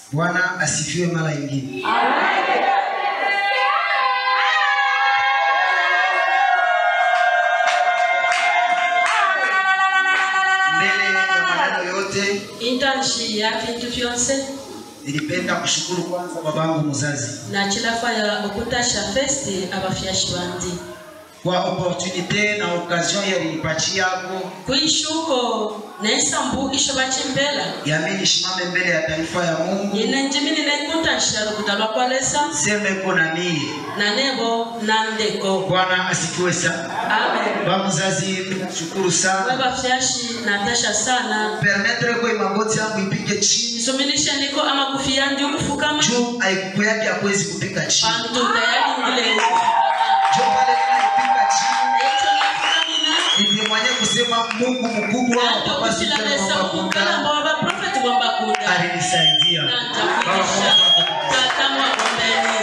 Bwana asifiwe mara nyingine. Mbele ya maneno yote, intanshi ya vintu vyonse nilipenda kushukuru kwanza babangu mzazi nachilafaya okutasha festi abafyashi bandi kwa opportunite na occasion yalinipachiako kwishuko nensambu isho bachimbela yami nishimame mbele ya taifa ya Mungu ine njimini nekuntasha lukuta lwakwalesa semeko na mie. nanebo nandeko Bwana asifiwe sana. amen Baba mzazi, tunashukuru sana webafyashi natasha sana permettre kwa magoti yangu ipige chini nisuminishe niko amakufi yandi ukufukama juu aiku yake hakuwezi kupika chini. bantu tayari ngile Juu pale nilipika chini ekyo nafukamina nilimwanye kusema Mungu mkubwa wa nanto Papa kusilalesa Super okukala Mwamba mba wabaprofeti bombakunda alinisaidia. Baba nantakuisha Mungu tatamwa bombeni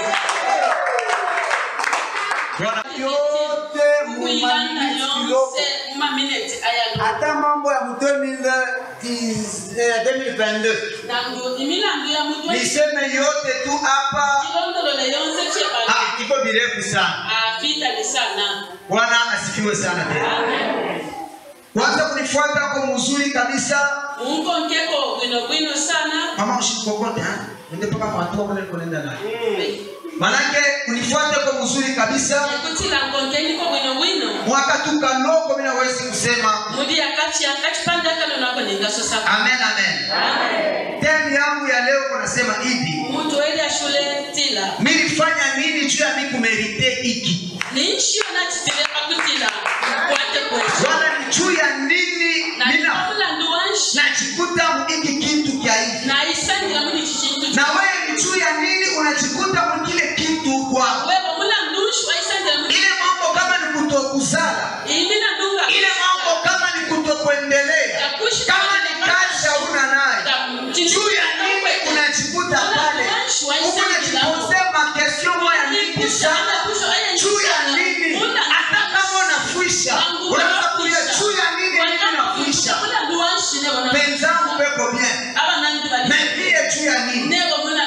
Bwana yote mumaminiti kiloko mumaminiti ayalo hata mambo ya mu 2010, eh, 2022 nangu imilandu ya mutwe niseme yote tu hapa, ilondolole yonse chebala ah, iko virefu sana. afitali sana Bwana asifiwe sana tena. Kwanza kunifuata kwa mzuri kabisa. unkonkeko bwinobwino sana Mama ushikokote ha? Nende paka mwatua kule nikoenda naye. Manake unifuate kwa mzuri kabisa. ekutila nkonkeniko bwinobwino Mwaka tu kanoko mimi nawezi kusema mudi yakati yakatipanda kano nako ningasosaka amen amen. Temu yangu ya leo kunasema hivi. muntu elya shule tila Mimi nilifanya nini juu ya mimi kumerite hiki? ninshio nachitile pakutila kwate kwesho Bwana ni juu ya nini na mimi na- nipamulandu wanshi najikuta hiki kitu kya hivi. naisandila mudi chichintu Na wewe ni juu ya nini unajikuta mkile kitu kwa webo mulandushu waisandila mudi ile mambo kama ni kutokuzala imina ndunga ile mambo kama ni kutokuendelea kama ni kazi hauna nayo juu ya nini unajikuta pale huku najipose makesio moya mingi sana juu ya nini hata kama unafuisha unaweza kulia juu ya nini mimi nafuisha penzangu peko bien mepie juu ya nini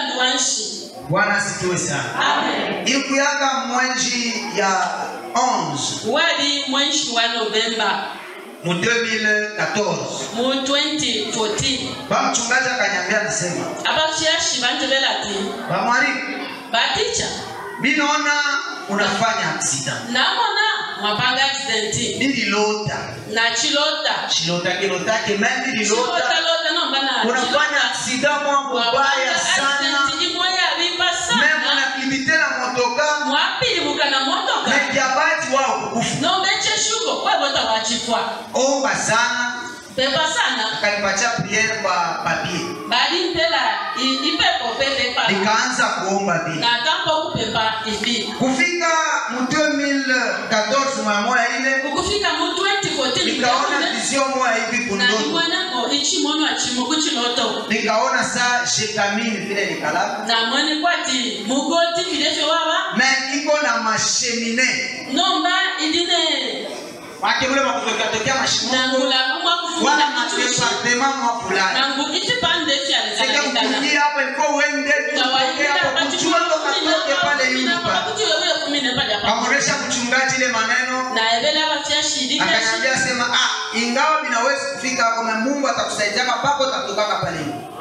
bwana asifiwe sana ilikuyaka mwenji ya 11 wali mwenshi wa novemba mu 2014 mu 2014 bamchungaji akanyambia nasema abafyashi banjebelati bamwalimu baticha mi naona unafanya aksida namona mwapanga accidenti nililota nachilota chilota kilotake me nililota chilotalota nomba na unafanya aksida mwa mubaya sana accidenti imwe yalimba me sana munaklimite na motoka mwapilibuka na motoka mejabati wao kukufu nombecheshuko kwebota wachifwa omba sana pepa sana akanipatia priere kwa papie bali mpela i- ipepo pepe pa nikaanza kuomba vile natambo kupepa ivi kufika mu 2014 mwa moya ile ukufika mu 2014 nikaona na vision moya hivi kundoto nimweneko ichimono achimo kuchiloto nikaona saa jekamini vile nikalaka namwene kwati mugoti vilevyo waba me iko na mashemine nomba idine wake mule makutokea mashimo nangula kumwa wala kufuna kichushi madepartema mwa fulani nangu itipande sika fyalizalekana kukulia hapo ilikuwa uende kutokea hapo kuchua ndo katoke pale yupa kamoresha mchungaji ile maneno akaniambia sema ah ingawa vinawezi kufika hapo na Mungu atakusaidiaka pako tatokaka pale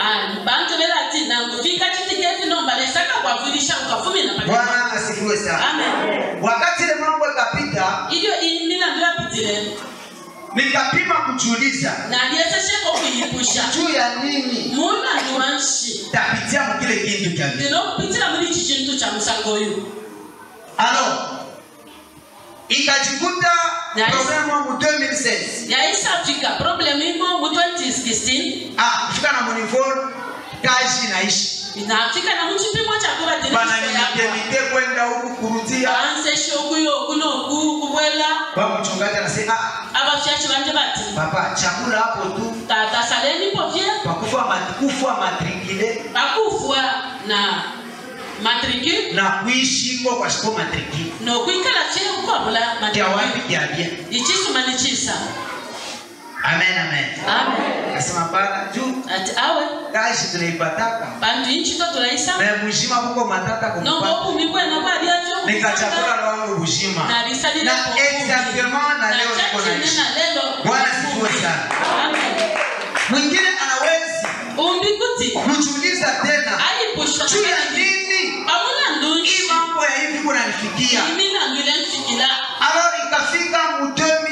Bwana asifiwe sana wakati ile mambo ikapita iyo imilandu yapitile nikapima kujiuliza naliesesheko kuyipusha juu ya nini mulandu wanshi tapitia mukile kintu kya vile ndinokupitila muri iki kintu kya musango oyu alors ikajikuta Nice. problème wa mu 2016 yaisafika problemu imo mu 2016 ah kufika na monivol kazi inaishi inafika na muchipimo bana chakubatiniyako nimite kwenda huku kurudia banseshe okuyo oku noku kubwela ba mchungaji anasema ah abafyashi banje bati papa chakula hapo tu tata saleni povye pakufa matukufu matrikile bakufwa na matricule na kuishi iko kwa shiko matrikile nokwikala che ukwabula kya wapi kya bia ichisuma nichisa amen amen amen nasema bana juu ati awe kashi tunaipataka bantu inchi to tulaisa na bushima kuko matata nomba kumpata obumi bwena bwalyacho nikachakula lwangu bushima nalisalira na exactement na leo niko naishi na lelo Bwana sifiwe sana. Amen. mwingine anawezi umbi kuti kujiuliza tena alipushwa juu ya nini pamuna ndunshi hii mambo ya hivi kunanifikia imina ndwile nfikila alors ikafika mu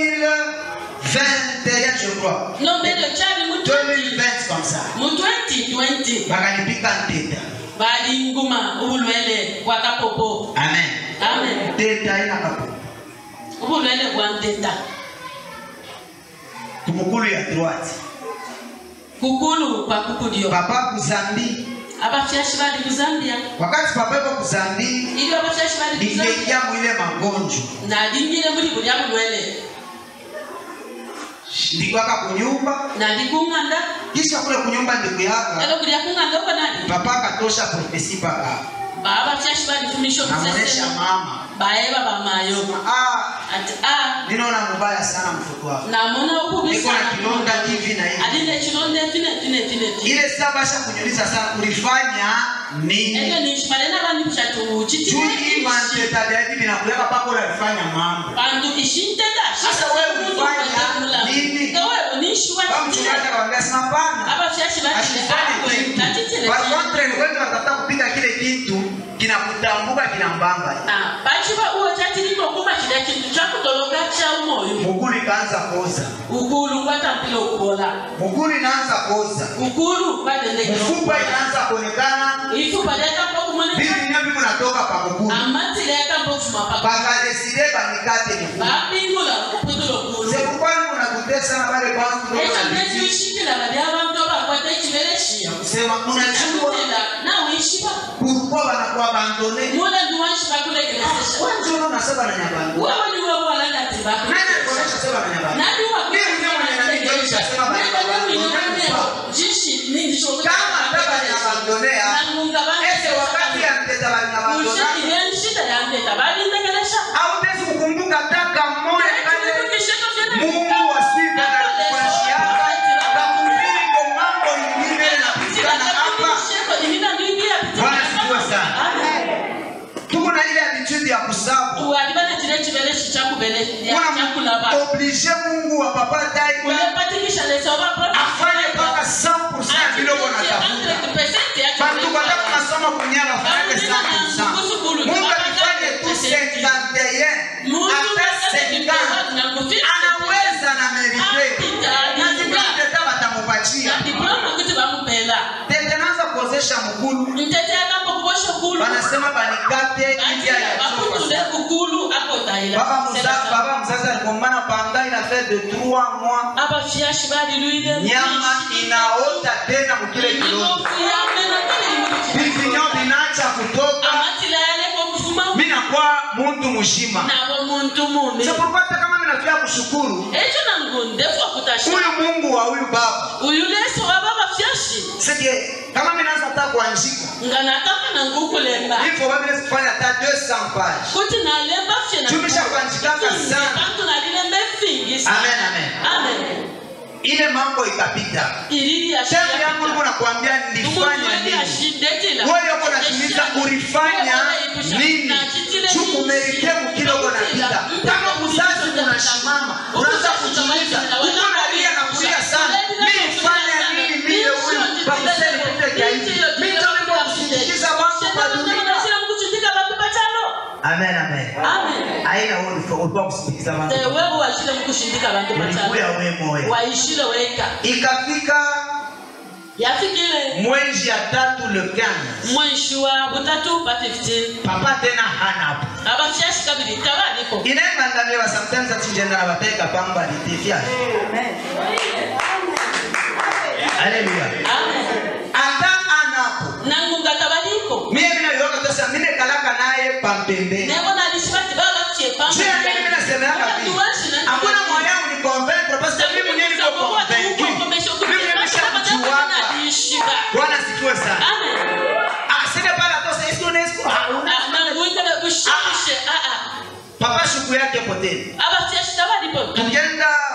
2021 je crois nombelo chali mu 2020 comme ça mu 2020 bakanipika nteta balinguma ubulwele bwa kapopo amen amen teta ina kapo ubulwele bwa nteta kumukulu ya droite kukulu kwa kukulyo papa kuzambi abafyashi bali ku zambia wakati papa iko kuzambi ili abafyashi bali ku zambia ningeingia mwile magonjwa nalingile muri bulya bulwele ndikwaka kunyumba nali kung'anda kisha kule kunyumba ndikuyaka elo kulya kung'anda uko nali papa akatosha profesi paka baabafyashi balifumisha namuonesha okusesema mama baeba bamayo ah, ati a ninaona mubaya sana mtoto wako namona okubi niko na sana kilonda hivi na hivi aline ekilonda efine fine fine fine ile saa basha kunyuliza sana ulifanya ebyo nini ninshimale nabandi kushatu juu hii manteta vya hivi vinakuleka pako ulifanya mambo bantu ishintenda Sasa wewe ulifanya nini? ewewe nishuwa Baba mchungaji akamwambia sema hapana abafyashi asifanye kitu kwa kontra ni wengi wanatafuta kupika kile kitu kinakutambuka kinambamba bakiba uwo kyatirima okumakira ekintu kyakutologa kyaumoyo mugulu ikaanza koza ukulu kwatampila okubola mugulu inaanza koza ukulu kwatendekera mfupa inaanza kuonekana ifuba lyakampa okumoneka vitu vinavyo vinatoka pa mugulu amati lyakampa okufuma paka bakadeside banikate migulu bapingula okupingula okulu sekukwani unakutesa na bale bantu ekyo nekyushikira bali abantu abakwata ekibere kiyo kusema unajua akutela nawe ishiba pourquoi banakuwa abandone mula ndiwanshiba kulekelesesha wanjono nasema na nyabandu wewe niwe wala nani natibaku alikuonesha sema na nyabandu nani Mimi mwenyewe mwenye nanionyesha sema bali kama ndaba nyabandonea ese wakati ya mteta bali nyabandona hautezi kukumbuka taka mmoja kale Mungu wa sifa na kukuashiaka kakumbili kwa mambo ingine inapatikana hapa Bwana sifiwe sana tuko na ile attitude ya kusabu kuna oblige Mungu wa papa taifa afanye mpaka 100% ya vile uko natafuta bantu kwenda kunasoma kunyala fanye 100% Mungu akifanye tu 51 hata 50 anaweza na merite na zingine batamupatia tete naanza kuozesha mkulu mtete akamba kubosha kulu banasema banikate njia ya chuma kukulu akotaila baba mzazi baba mzazi alikomana panga ina fait de 3 mois abafyashi balilwile nyama inaota tena mukile kilonda vivinyo vinaacha kutoka amatila yaleka okufuma minakuwa muntu mushima nabo muntu mune sepurupata kama minafia kushukuru ekyo nangu ndefu akutasha huyu mungu wa huyu baba uyu leso waba bafyashi sike kama minaanza hata kuanjika nga nataka nangu ukulemba hivyo babile kufanya hata 200 page kuti nalemba fye na- Tumisha kuandikaka sana. bantu nalilemba efingisa Amen, amen. amen ile mambo ikapita ilili ya shemu yangu niko nakwambia nilifanya nini wewe uko natumiza ulifanya nini chukumerite mukiloko napita kama mzazi unashimama unaanza kujiuliza uko nalia na kulia sana nilifanya nini mie huyu bakuseni pite kia hivi mito niko kusindikiza wangu kwa dunia amen amen aina wewe ulikuwa kusindikiza wangu wewe washile mukushindika bantu bachalo ulikuya wewe moyo waishile weka ikafika yafikile mwezi ya tatu le 15 mwenshi wa butatu pa 15 papa tena hana hapo abafyashi kabili tabaliko inaembangamira sometimes atijenda na bateka pamba litifya haleluya amen ata anapo nangunga tabaliko mie mina yoka tosa mine kalaka naye pampembeni nebo nalishibati babafye jia mimi mina semeaka vile hakuna moya unikonvaincre parce que mimi mwenyewe niko convaincu mimi mwenyewe nishakujuaka bwana sikiwe sana ah sine pala tosa esko nesko hauna papa shuku yake poteni abafyashi tabalipo tugenda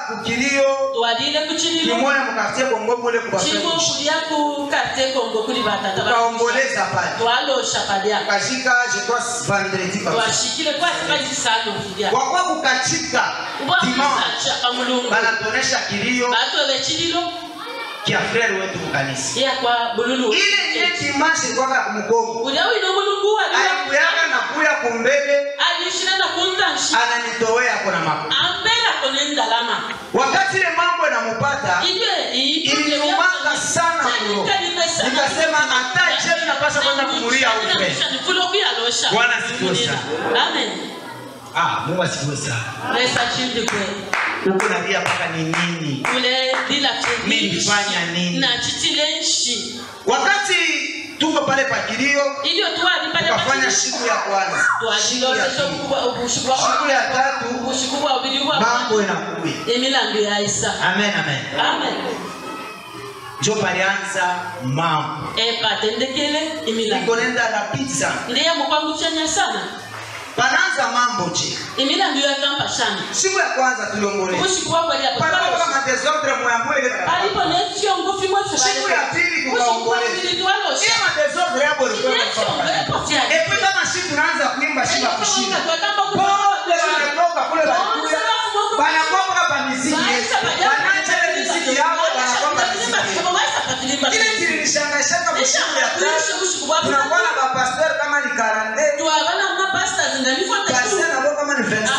kukilio twalile ku kililo kimoya mukartie bongo mule kimu kubafemushi kulya ku karte kongo kuli batata ba- tukaomboleza pale twalosha palya kashika je crois vendredi kabisa twashikile kwasi balisano vilya wakwa kukachika dimanche ubamisaca mulungu banatuonesha kilio batole kililo kia frere wetu mukanisa iya kwa bululu ile nye dimanche ilikuwaka kumugongo kulya wino mulungu waliyo alikuyaka na kuya kumbele alishina na kuntanshi ananitowea kuna mako ampela kone ndalama wakati ile mambo inamupata ije ilinumanga sana kulo nikasema hata jemi napasha kwenda kumulia upe Bwana asifiwe sana. amen ah mungu asifiwe sana lesa chindi kwe huku nalia mpaka ni nini kule dila Mimi nilifanya nini? na chitile nshi wakati tuko pale pakilio ilio twali pale tukafanya siku ya kwanza siku ya twalilosesha pili ubushikwa siku ya tatu ubushikwa bubiri bwa mambo inakuya emilango ya isa amen amen amen njo palianza mambo epatendekele emilango ikonenda rapidi sana ndiye mukwanguchanya sana panaanza mambo je emilango yakampa sana siku ya kwanza tuliongolea ubushikwa bwaliapo panakuwa kama desordre mwambule ile barabara. palipo nesio ngufi mwese siku ya pili kukaongolea ile madesordre yabo ilikuwa inafanya kazi. Epi kama si tunaanza kuimba shiba kushinda pote wanatoka kule walikuya wanakwamka pa miziki yetu wanaacha ile miziki yao wanakwamka miziki yetu ile kilinishangaishanga kushiku ya tatu tunakuwa na mapasteur kama ni karande pasteur nabo kama ni 26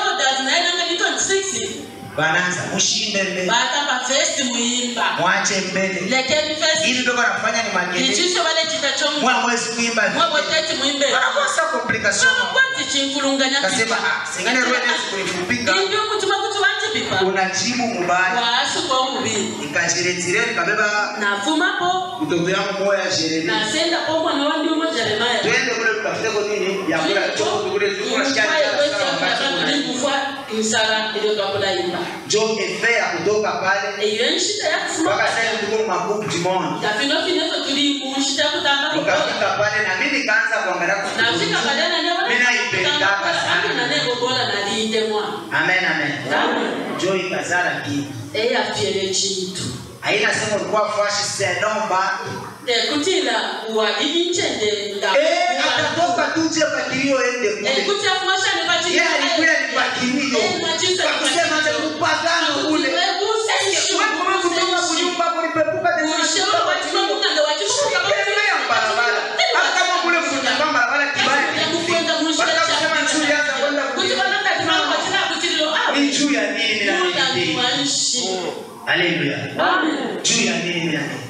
wanaanza mushinde mbele mwache mbele ili ndio wanafanya ni makelele mwa mwezi kuimba vile. wanakosa complication kasema ah singane roho inaweza kunifupika unajibu mubaya nikajiretire nikabeba nafumapo mtoto yangu moya jeremi nasenda po mwana wa ndiumo jeremaya twende kule tutafute kwa nini ya kula choko kule tukula shikani kufa insala iliyotwakulayimba jo efe ya kutoka pale eyo enshita yakufuma mpaka sasa tuko makubu jimoni tafinofinezo tuli kunshita kutamba nikafika pale na mimi nikaanza kuangalia nafika kufukuza. kalena Mimi naipendaka sana. nanegogola nalindemwa amen amen jo ikazala kitu eyafyele ekintu haina sema ulikuwa fashi senomba ekutila wa ilinchende nga eh atatoka tuje pakilio ende kule ekutya kumashane yeye alikuwa ni pakilio akusema hata upagano ule wewe kama kutoka kunyumba kulipepuka tena Tembea barabara. Hata kama kule kunyumba barabara kibaya Baka kusema njuri hata kwenda kunyumba. ni juu ya nini na nini haleluya juu ya nini na nini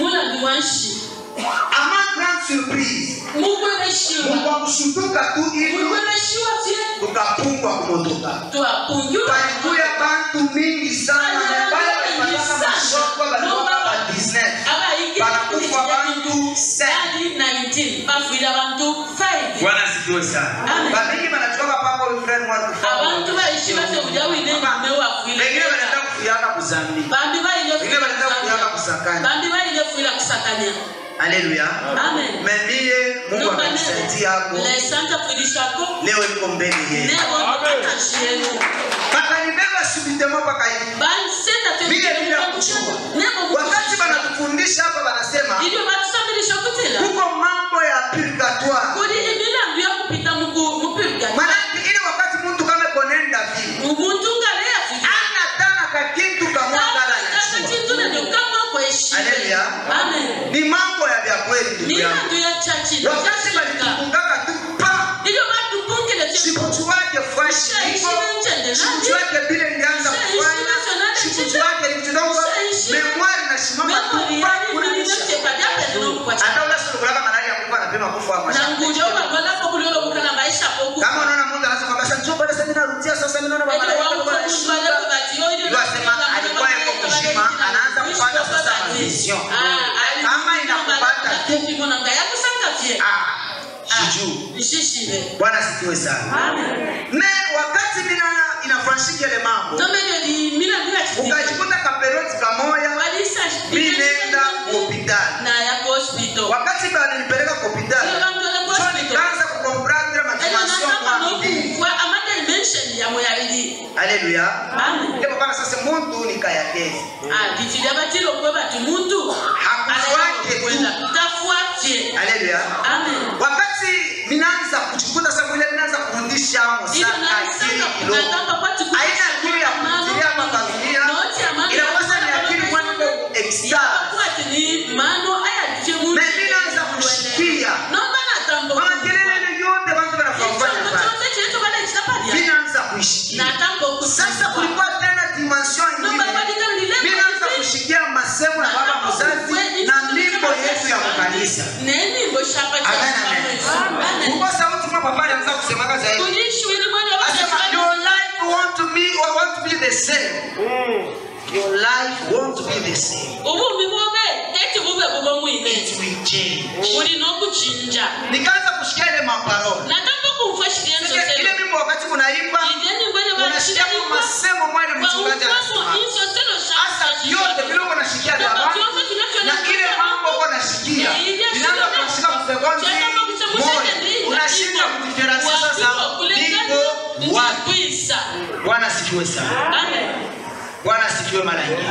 ama grand surprise mungu akushutuka tu hivyo tukapungwa kumotoka palikuya bantu mingi sana bale walipataka mashoko balikuwa ba 19 banakufa bantu 7 bafuile abantu 5 bwana sikiwe sana Amen. bamingi banatoka pako friend watu abantu baishi base ujawine mume wafuile wengine wanaenda kufiaka kuzambi bambi baile wengine wanaenda kufiaka kusakani bambi baile fuila kusakania haleluya amen memie mungu amenisaidia hapo lesanta fuilishako leo niko mbele yenu nebo atashienu bakanibeba subitema mpaka hivi bansenda Vile bila kujua. wakati banatufundisha hapa banasema ilio batusamilisha kutila huko mambo ya purgatoire kuli emilandu ya kupita mupirga manake ile wakati mtu kama konenda vile umuntu ngaleyafi ana tana kakintu kamwangala najua Haleluya. amen ni mambo ya vya kweli ndugu yangu milandu ya chachilo wakati balitufungaka tu pa ilio batupungile sikuchu wake fresh hivyo sikuchu wake vile nilianza kufanya sikuchu wake nikidongo memoire nasimama tu pa kunanisha hata ule sulukulaka malali ya kufa anapima kufa wa mashaka kama unaona mtu anasema basi njoo bado sasa ninarudia sasa mimi naona baba Ndio asema alikuwa yuko kushima anaanza kupata sasa vision. Kama inakupata ah sijui. Bwana sikiwe sana. Ne wakati mina inafanyika ile mambo ukajikuta kaperoti kamoya mimi nenda hospitali. Wakati bali nipeleka hospitali. Sio nikaanza kukomprendre matimasio mwangu. haleluya Amen. ndipo pana sasa muntu nikayatezi Ah, ditili abatili okuba bati muntu Hakufuate tu. kwenda tafuatie haleluya amen wakati vinaanza kuchikuta sasa mwile vinaanza kurudisha amo Hivyo sana akili naisaka kidogo kukatamba kwati kutisha haina akili ya kufikiria hapa familia Noti ya mano inakosa ni akili mwana extra kwati ni mano aya ditie muntu na mimi naanza kushikia nomba natambo mama kelele yote bantu banafanya pale vinaanza kuishikia sasa kulikuwa tena dimension ingine vinaanza kushikia masemo ya baba mzazi na mimbo yetu ya mkanisa nenimbo shapa kuko sauti mwa papa alianza kusemaga zaidi asema your life want to be or want to be the same your life want to be the same ubumbi bube eti bube bubo mwine it will change bulina okukinja nikaanza kushikia ile maparole natamba kumva shirienzo Sikia, ile mimbo wakati kunaimba unashikia kwa masemo mwele mchungaji anasema hasa yote vile uko nashikia dabani na ile mambo uko nashikia inaanza kushika msekonzi moja unashinda kudiferansia sasa niko wapi bwana sifiwe sana bwana sifiwe mara nyingi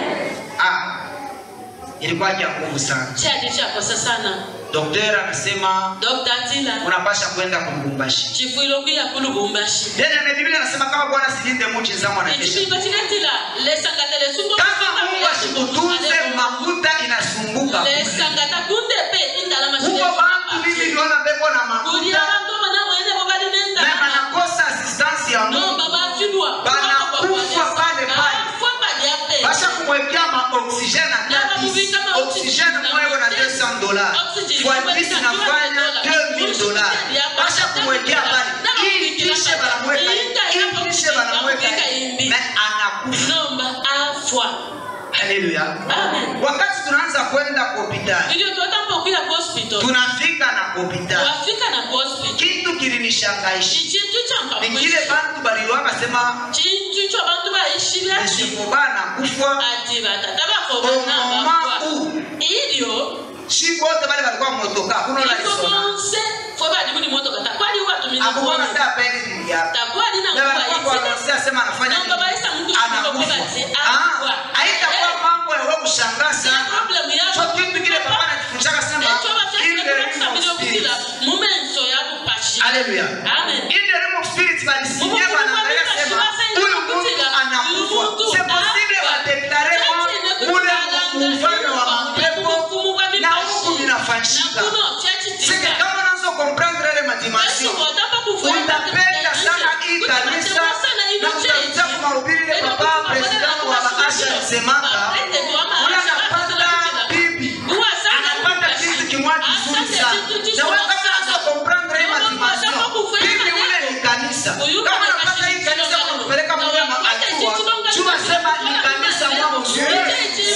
ah ilikuwa ya nguvu sana chadi chakosa sana daktari anasema dr tila unapasha kwenda kulubumbashi chifuilo kuya kulubumbashi tena biblia anasema kama bwana silinde muchi zamu anakesha echipimba chiletila lesangatele sungo kama mungu asikutunze mafuta inasumbuka kule. lesangata kunde pe indalama huko bantu mimi niona beko na kuli mafuta abantu banamwene bobali na nendalama banakosa assistance ya no mungu babafilwa Banakufa pale pale. bafwa balyape basha kumwekea maoksijene atati oksijene mweko na 200 dollars fuatisi nafanya 2000 dollars basha kumwekea pale hii kishe banamweka hii kishe banamweka na anakufa nomba afwa haleluya Amen. wakati tunaanza kwenda kwa hospitali ilio totamba okuya ku hospital tunafika na kwa hospitali wafika na ku hospital kitu kilinishangaisha ichintu ni chankamwisi kile bantu baliwaka sema chintu cho bantu baishibya esifubana kufwa ati batata omoma bakobana u ilio shi bote bali balikuwa motoka kuno la iko isona bonse fo bali muli motoka takwali watumini akubona kuona sa pendi mjapa takwali na na kuwa balikuwa kwa iti anonsia sema anafanya Namba baisa mtu nini? shiko kwa anakufa bati, ah anakufa. haitakuwa Eh. mambo ya wewe kushangaa Sina sana problem yako. so kitu kile papa anatufundisha sema Echo bafya in the kile realm bakisa of milio spirit kutila mumenso ya kupashi haleluya amen in the realm of spirit balisinye Mungu banaangalia kwa sema Biblia sasa huyu mtu inakutila, anakufa huyu mtu c'est possible anakufa. wadeklare Church inakutila, ule anaangalia mfalme wa kwa mapepo hukumu kwa na vipashi. huku vinafanyika Na kuno, church Sike tika. kama unaanza comprendre ile Yesu madimension wataka kufuata utapenda sana hii kanisa na utakuta kwa mahubiri ile papa president wa maasha alisemaka ule anapata bibi anapata kitu kimwa kizuri sana na wewe kama unaanza comprendre hii madimension bibi ule ni kanisa kama unapata hii kanisa kwa kupeleka mwe maatua chuma sema ni kanisa mwa mzuri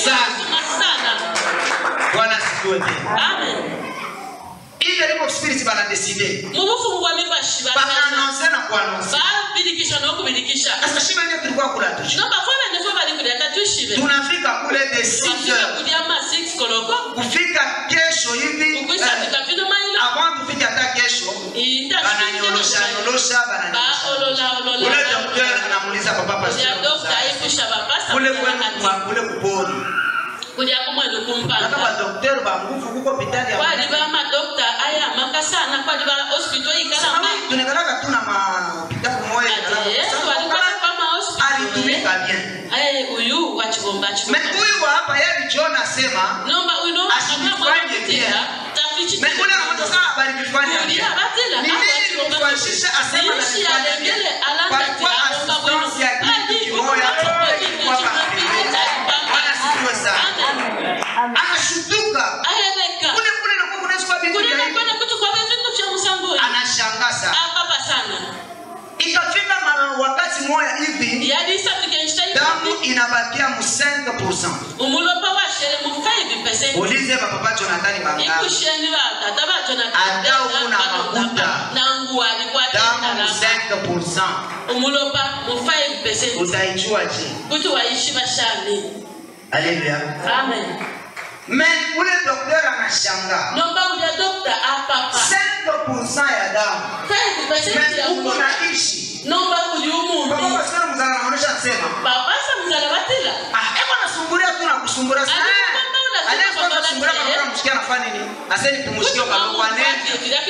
sana bwana sikiwe tena ile level of spirit bana decide mubufumu bwa mibashi bana announce na kuannounce babirikisha n'okubirikisha sasa shiba ile tulikuwa kula tu no bafana nefo bali kulya tatushibe tunafika kule the 6 bafika heures kulya ma 6 koloko kufika kesho hivi eh, ukwisabika vino mailo avant tufike hata kesho bananyorosha nyorosha bananyorosha ule docteur anamuuliza papa kulya pastor dokta ayipusha bapasa kule kwenu kwa kule kuponi kulya kumwenu kaka kumpanga ba docteur ba nguvu kuko hospitali ya kwali bamadokta ayamaka sana kwali ba hospital ikalama tunakalaka tu na ma hospitali moja ati yesu alikwaka kwa ma hospital alitumika bien Eh, uyu wachibomba mais chibomba huyu wa hapa yeye John asema nomba uyu no Asifanye bien. tafichi mais ule anamwambia sasa bali nifanye bien ni nini nilifanyisha asema na nifanye bien palikuwa assistance ya kitu kimoja kwa Bwana sifiwe sana anashutuka kule kule na kuna siku bibi anashangaa sana ikafika mara wakati moja hivi damu inabakia mu 5% umulopa washere mu 5 ulize papa Jonathan Bangazi ikusheni batata bajona Ata ukuna makuta. nangu damu mu alikwatendala 5% umulopa mu 5 utaijua je kuti waishi bashami haleluya amen mais ule docteur anashangaa nomba ulya dokta apapa 5% ya damu 5 mais ya uko umulopa naishi nomba uli papa umuntu pastor unasumbulia kama kuna mshikia anafanya nini aseni kumshikia kwa kwa nini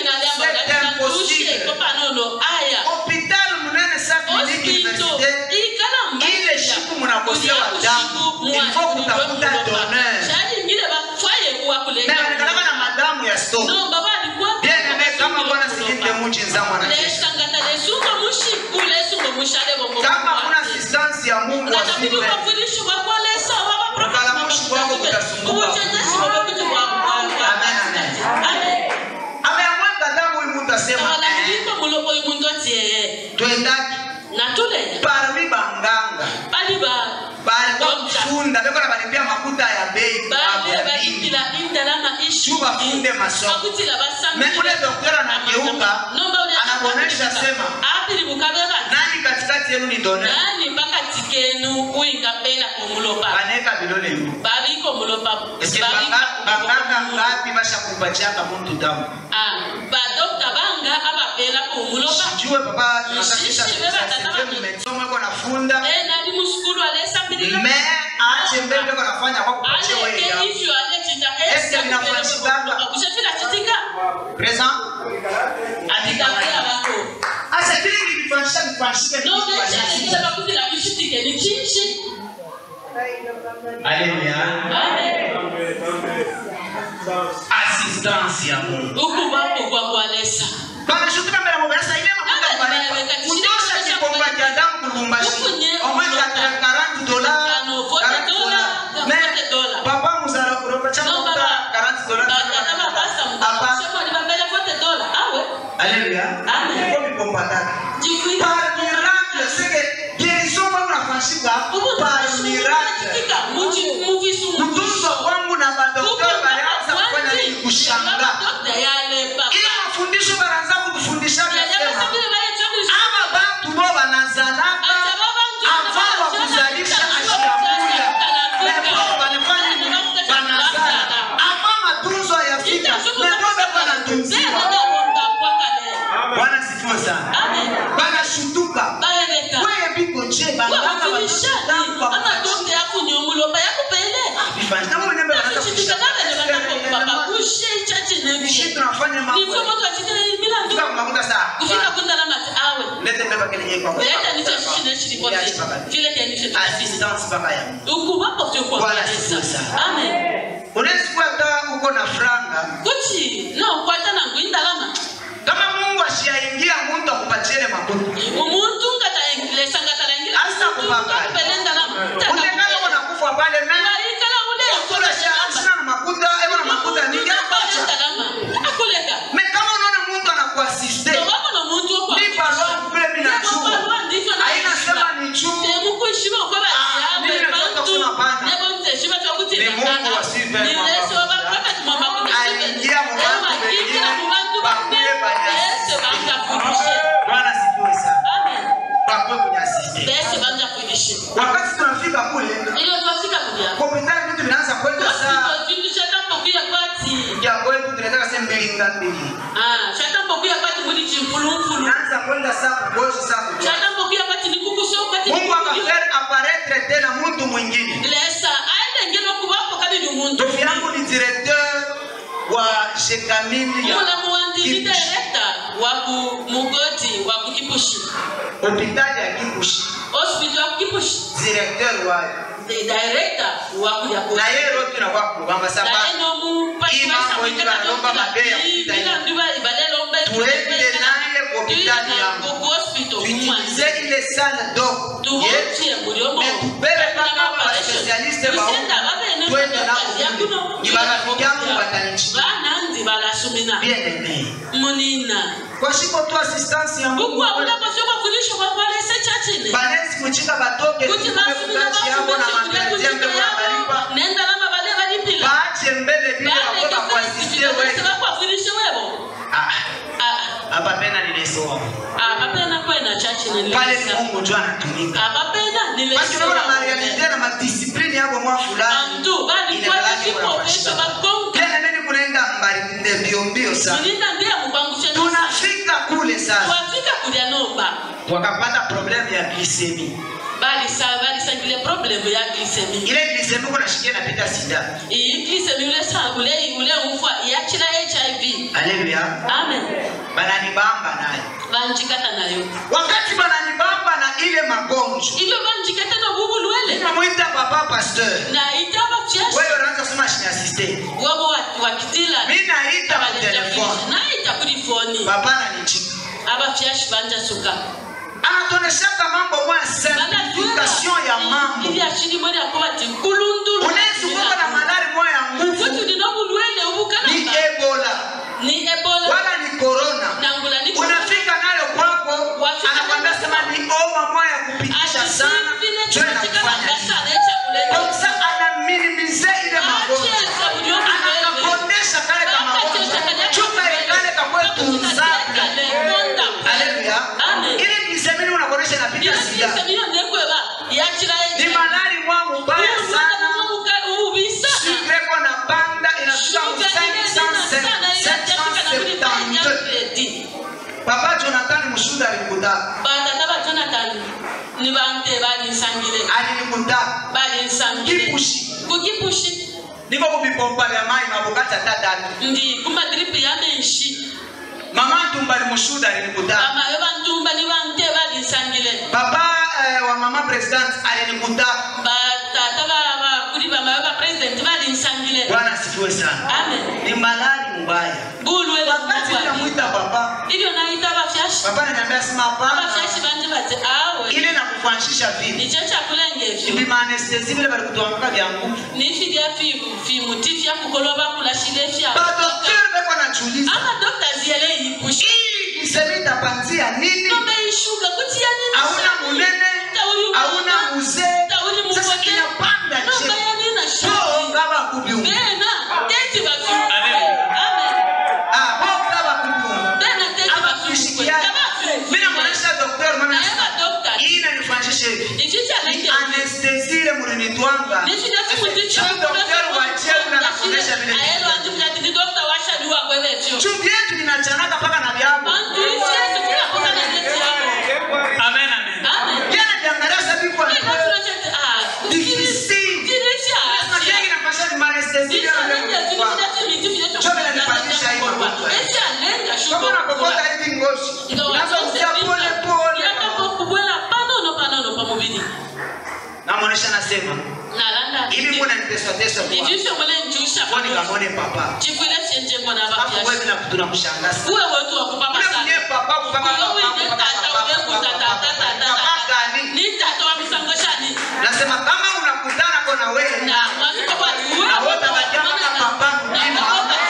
hospital munene sa kliniki universite ile shiku munakosewa damu ilifo kutafuta donor na wanakalaka na madamu ya stop bien aime kama bwana silinde muchi nzamu anajesha kama kuna assistance ya Mungu asipe ameamweka damu huyu mtu asema eh, twendaki parmi banganga bali kwa kufunda beko na balipia makuta ya bei babu ya dini juu bafunde masomo me ule doktora anageuka anakuonesha sema nani katikati yenu ni donor nani pakati kenu uingapela kumulopa anaweka vidole hivi babiko mulopa Eske banga- banganga ngapi bashakupatiaka muntu damu badokta banga abapela kumulopa sijue papa tunasafisha Shishi, beba tata bana. mmesoma iko nafunda nali musukulu alesambirila me ache mbele beko nafanya kwa kupatia wewe aleke damu ivyo alechita Eske vinafanyikanga? kushafila chitika present atikapela bako acha kile kilifanyisha kifanyishike kitu nobechalekele kifanyishike. bakutila bishitike ni chinshi Haleluya. Amen. assistance ya Mungu ukubako kwa kwalesa banashutuka mbele mu besa ile makuta Nani pale anaweka chini? kutosha kikomba cha damu kulumbashi Ukunye, omwe ukunye. 40 dola Tano, vote dola, vote dola. papa muzara kuroba cha No, makuta baba. 40 dola Bakata babasa Apa? mudasema libambele vote dola awe Haleluya. Amen. Kwa mikomba tatu. jikwita Par miracle, c'est que guérison wangu nafanyika par miracle. Kutunzwa kwangu na madaktari walianza kufanya nini? Kushangaa. Ili mafundisho banaanza kutufundisha vyasema ama bantu bo banazalaka avant wa kuzalisha ashiakuya lebo banafanya nini? banazala avant matunzo yafika lebo beko banatunziwa bwana sifiwe sana banashutuka kweye biko je banganga banashutuka bifanye kama mwenyewe banaanza kushika tunafanya mambo kufika kwa makuta saa lete beba kile yeye kwa assistance mpaka ya unaweza kuwa hata uko na franga kuti no kwata nangu indalama kama Mungu ashiaingia mtu akupatie ile makuta umuntu ngatalengatalengila Asa kupanga. utengana uko nakufa pale mimi Doktora sha asina na makuta eko na makuta mingi apacha akuleka me kama unaona mtu anakuasiste tobabona omuntu ni barua kule mimi nachuma haina sema ni chuma Ah, mimi nataka kusema hapana. Ni Mungu asipe Aliingia mu watu wengine, bakuye banyasi. Bwana sifiwe sana bakwe kwenye asiste wakati tunafika kule hospitali vitu vinaanza kwenda saa ya kwetu tunataka sema mbili nga mbili naanza kwenda saa kugoshi saa kugoshi Mungu akafere apparaître tena mtu mwingine lesa aendengela okubako kabiri omuntu ndugu yangu ni directeur wa shekamili ya mulamu wandi ni Kipushi. director waku mugoti waku kipushi hospitali ya Kipushi hospital waku kipushi directeur wa the director waku yapo na yeye rote na kwa kubamba sababu Hii mambo hivi wanalomba mabea kupita hivi. tuende naye kwa hospitali yangu tuingize ile sana dogo yetu metubebe mpaka hapa waspesialiste bahuku twende nako ni marafiki yangu watanichi bananzi balasumina bien aimé munina kwa shiko tu assistance ya Mungu kukwabula kwasokwakulisho kwakwalese chachine banesi kuchika batoke kuti tukupe basumina kukachi yangu na mapenzi yangu ya balipa nendalama bale balipila baache mbele vile wakoka kuasiste wewe bakwakulishe webo ah hapa pena nilesoa abapena kwena chachine pale ni Mungu tu anatumika abapena basi unaona nilesea marealite na madisiplini yako mwa fulani bantu balikwala kikopesho bakonka tena nini kunaenda mbali mbio mbio sana mulinda ndiye mubangushe tunafika kule sasa twafika kulya nomba wakapata problemu ya glisemi balisa balisangile problemu ya glisemi ile glisemi kunashikia napita sida iyi glisemi ule ule ule ufa yachira hiv haleluya amen bananibamba nayo banjikata nayo wakati bananibamba na ile magonjwa ilo banjikata na bubulwele namwita papa pasteur naita bafyashi wewe unaanza soma chini asiste wabo wa- wakitila mi naita ku telefone naita kuri foni papa nanichika abafyashi banjasuka anatoneshaka mambo moya simplification ya mambo ivyashini mwene ako bati kulundulu unaweza kuwa na malari moya ya nguvu kuti ndino bulwele ni ubukalamba ebola ni ebola wala ni corona nangula ni unafika nayo kwako Wafika anakwambia nayo sema ni oma moya ya kupitisha sana jo inakufanya hivi. Kwa sasa anaminimize ile magonjwa anakakondesha kale kamagonjwa chuka ikale kakwe tunzabla haleluya Amen. ile nisemini unakonesha napita sida ni malari mwa mubaya sana sikreko na banda inafika mu 572 papa jonathan mushuda alikutaka alinikutaka kipushi kukipushi niko kubipompa vya mai mabukati atadatu ndi kumadripi ya menshi mama ntumba alimushuda alinikutaka bamayo bantumba ni bante balinsangile papa eh, wa mama president alinikutaka batata ba- kuri bamayo bapresidenti balinsangile bwana asifiwe sana amen ni malari mbaya bulwele wakati ninamwita papa ilio naita bafyashi papa ananiambia sema hapana abafyashi banje bati awe ile nakufanishisha vipi nicho chakulengevyo vimaanestesi vile valikutwamaka vya nguvu nifilya fimuti fyakukolo bakulashile fya badokter veko nachuliza amadokta ziyele yipushi hii kisemi itapanzia nini nombe ishuga kutiya nini hauna munene Tauri hauna mwana. muzee Tauri sasa mukote. kinapanda nombe che ya nina so shuga ngaba kubiunga bena teti bafi Amen. amen ah bo ngaba kubiunga bena teti bafi abakushikiana mimi namwonyesha dokter maana naye badokta hii inanifanishisha hivi ichichalaike anestesi ile mulinitwanga nifilya fimuti Cho dokter wachie unanafundisha vile ayelo andifulati dokta washaliwa kwevevyo chumbi yetu inachanaka mpaka na vyabo bantu isyesi kunakosa na neti yabo Amen, amen. amen jana jiangalia sabibu difficile Lazima kile kinapasha ni anestesi ile anayofanya kama unakokota hivi ngozi unaanza kutia pole pole namwonyesha nasema hivi mbona niteswa teswa kwa kwani kamone papa hapo wewe na tunamshangaza ule mwenye papa kupaka papa gani nasema kama unakutana kona wewe na wote wajama kama papa mzima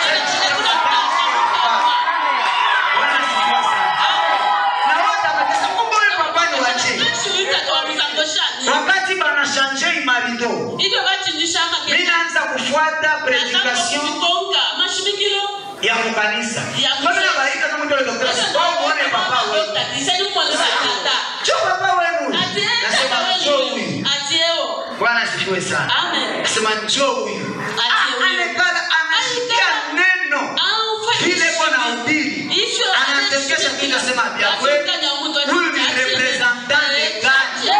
Bwana asifiwe sana. na wote wamesema kumbe huyu papa ni waje wakati banashanje imarido Hivyo bachinjishanga mimi naanza kufuata predication ya kukanisa kama na barika kama ndio doktora sio muone papa wewe cho papa wewe nasema njoo huyu bwana asifiwe sana nasema njoo huyu Ah, anekala anasikia neno vile bwana hubiri anatekesha kitu asema vya kweli huyu ni representant legal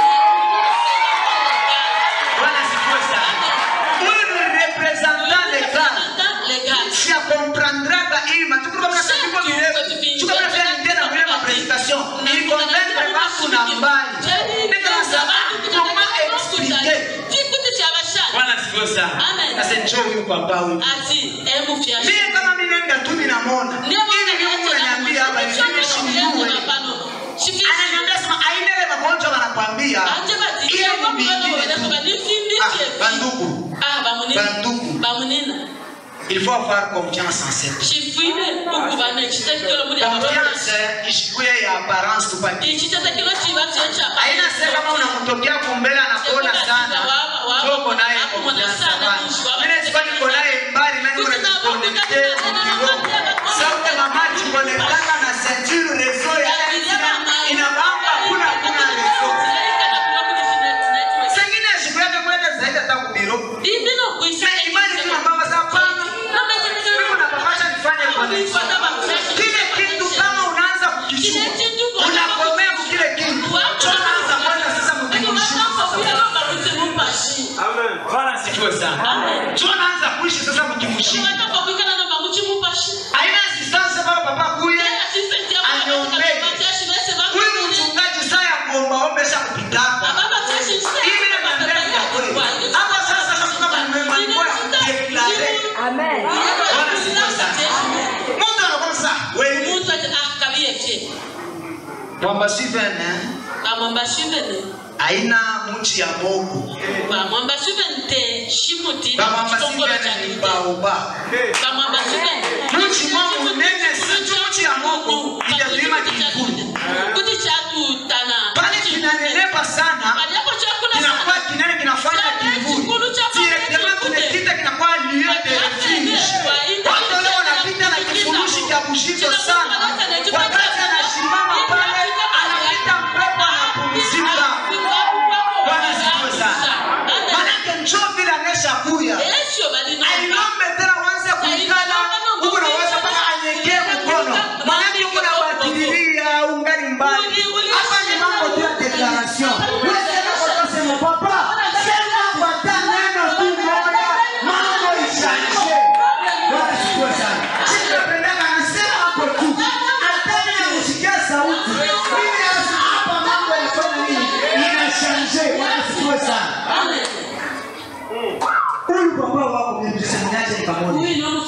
bwana asifiwe sana huyu ni representant legal si akomprandraka hii matuko kama sasa ndipo virefu chuka kama vile ndio na vile mapresentation ni convaincre watu na mbali ndio sasa comment expliquer bwana asifiwe sana Amen. sasa njoo huyu papa huyu mimi kama mimi nenda tu ninamwona hivi Mungu ananiambia hapa hivi mimi simjui ananiambia sema aina ile magonjwa wanakwambia ile ni vingine tu ah bandugu bandugu bamunina il faut avoir confiance en cette chifuine ukuvana chitekelo muri confiance ishikuye ya apparence tu pas ichitekelo chiva checha haina sasa kama unamtokea kumbele anakuona sana toko naye confiance hapana mimi sikuwa niko naye mbali mimi unajikonekte kidogo sauti mama jikonektaka na ceinture réseau ya inabamba kuna kuna réseau sengine siku yake kwenda zaidi hata kubiro na imani tu mama za pana mimi unapapasha nifanye kwa nini kile kitu kama unaanza kukichukua unakomea kile kitu mwamba sivene bamwamba shivene aina muchi ya mogo bamwamba shivene te shimuti bamwamba chitongolo cha sivene ni kite baoba bamwamba shivene muchi mogo nene sinju muchi ya mogo itazima kivuli kuti chatutana pale kinanenepa sana paliapo chakula kinakuwa kinene kinafanya kivuli direktema kinapita kinakuwa lieu de refuge watu wale wanapita na kifurushi cha kushito sana wakati anasimama pale anapita mpepo anapumzika Bwana asifiwe sana. manake njo vile anesha kuya ailombe tena wanze kuikala huku naweza mpaka anyekee mkono manake huku nabadililia ungali mbali hapa ni mambo tu ya deklaration wesenakotasema papa sema pata neno tu moja mambo ishaishe Bwana asifiwe sana sitapendaka anasema hapo tu hata mimi nakusikia sauti mimi nasema hapa mambo yalifanya nini inashanje Bwana asifiwe sana huyu papa wako mimbisemnyache ni pamoja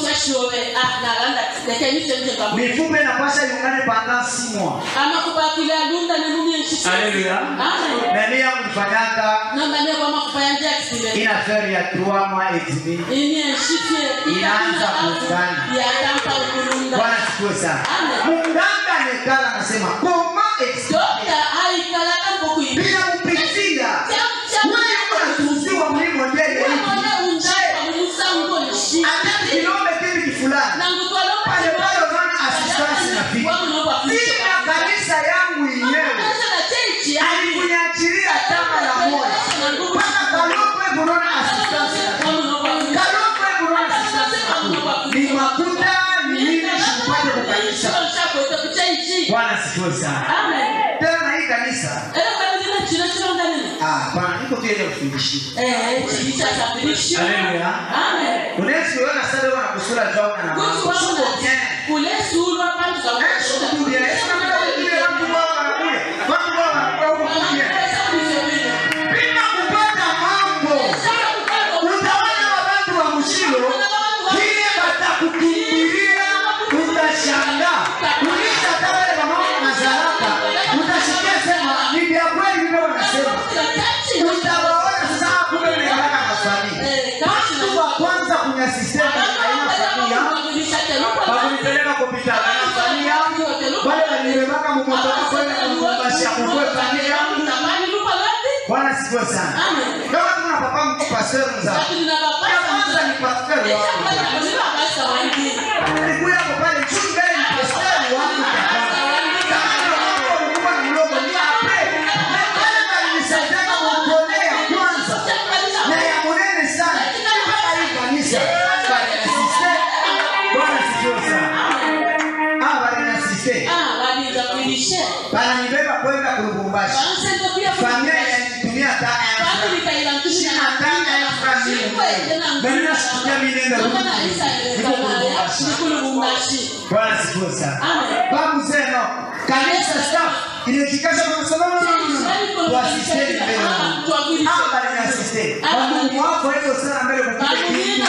mifupe inapasha iungane pendant six mois amakupakila lunda nenumyenshisi Alléluia. Amen. nani yangu nifanyaka nambane kwamakupayanja kisile ina affaire ya trois mois et demi imyenshifye Inaanza kufana. yatampa ukulunda bwana sikue sana Amen. munganga nekala anasema koma explique dokta aikalaka mpokuyi bila kupitia wewe unatuziwa mlimo ndani ya wamone hiki unjapa mumusangonshi hata kilomita hivi fulani pale pale unaona assistance inafika bila kanisa yangu yenyewe alikunyachilia tama la moja mpaka kalokwe kunaona assistance inafika kalokwe kunaona assistance inafika ni makuta ni nini sikupate kukanisa bwana sikiwe sana tena na hii kanisa ah bwana niko tu ile kufundishia haleluya unaweza kuona sasa wewe unakusula jao na mambo sio bien kulesulwa pantu eh sio tu bien sio kama vile watu wao wanakuja watu wao wanakuja huko bien bila kupata mambo utaona watu wa mshilo kile batakukimbilia utashangaa uliza hata wale mama mazaraka utasikia sema ni vya kweli ndio wanasema utawaona sasa kumbe ni haraka na familia watu wa kwanza kwenye sistema haina familia wakunipeleka kupita na familia yangu wale walinibeba mumotoka kwenda kumkumbashia kukwe familia yangu bwana sikiwe sana kama tuna papa mtu pastor mzao kwanza ni pastor wangu nilikuwa hapo pale juu mbele ni pastor wangu kama ndio mambo ulikuwa ni mdogo ni ape na pale walinisaidia kuonea kwanza na ya munene sana mpaka hii kanisa balinasiste bwana sikiwe sana ah balinasiste bananibeba kwenda kulubumbashi familia yanitumia tana ya franc. sina tana ya franc mimi mimi nasikia mimi nenda Lubumbashi. bwana sikiwe sana babu zeno kanisa staff ilitikasha kwa sababu tuasisteni mbele ah balinasiste wandugu wako hivyo sana mbele kwa kile kitu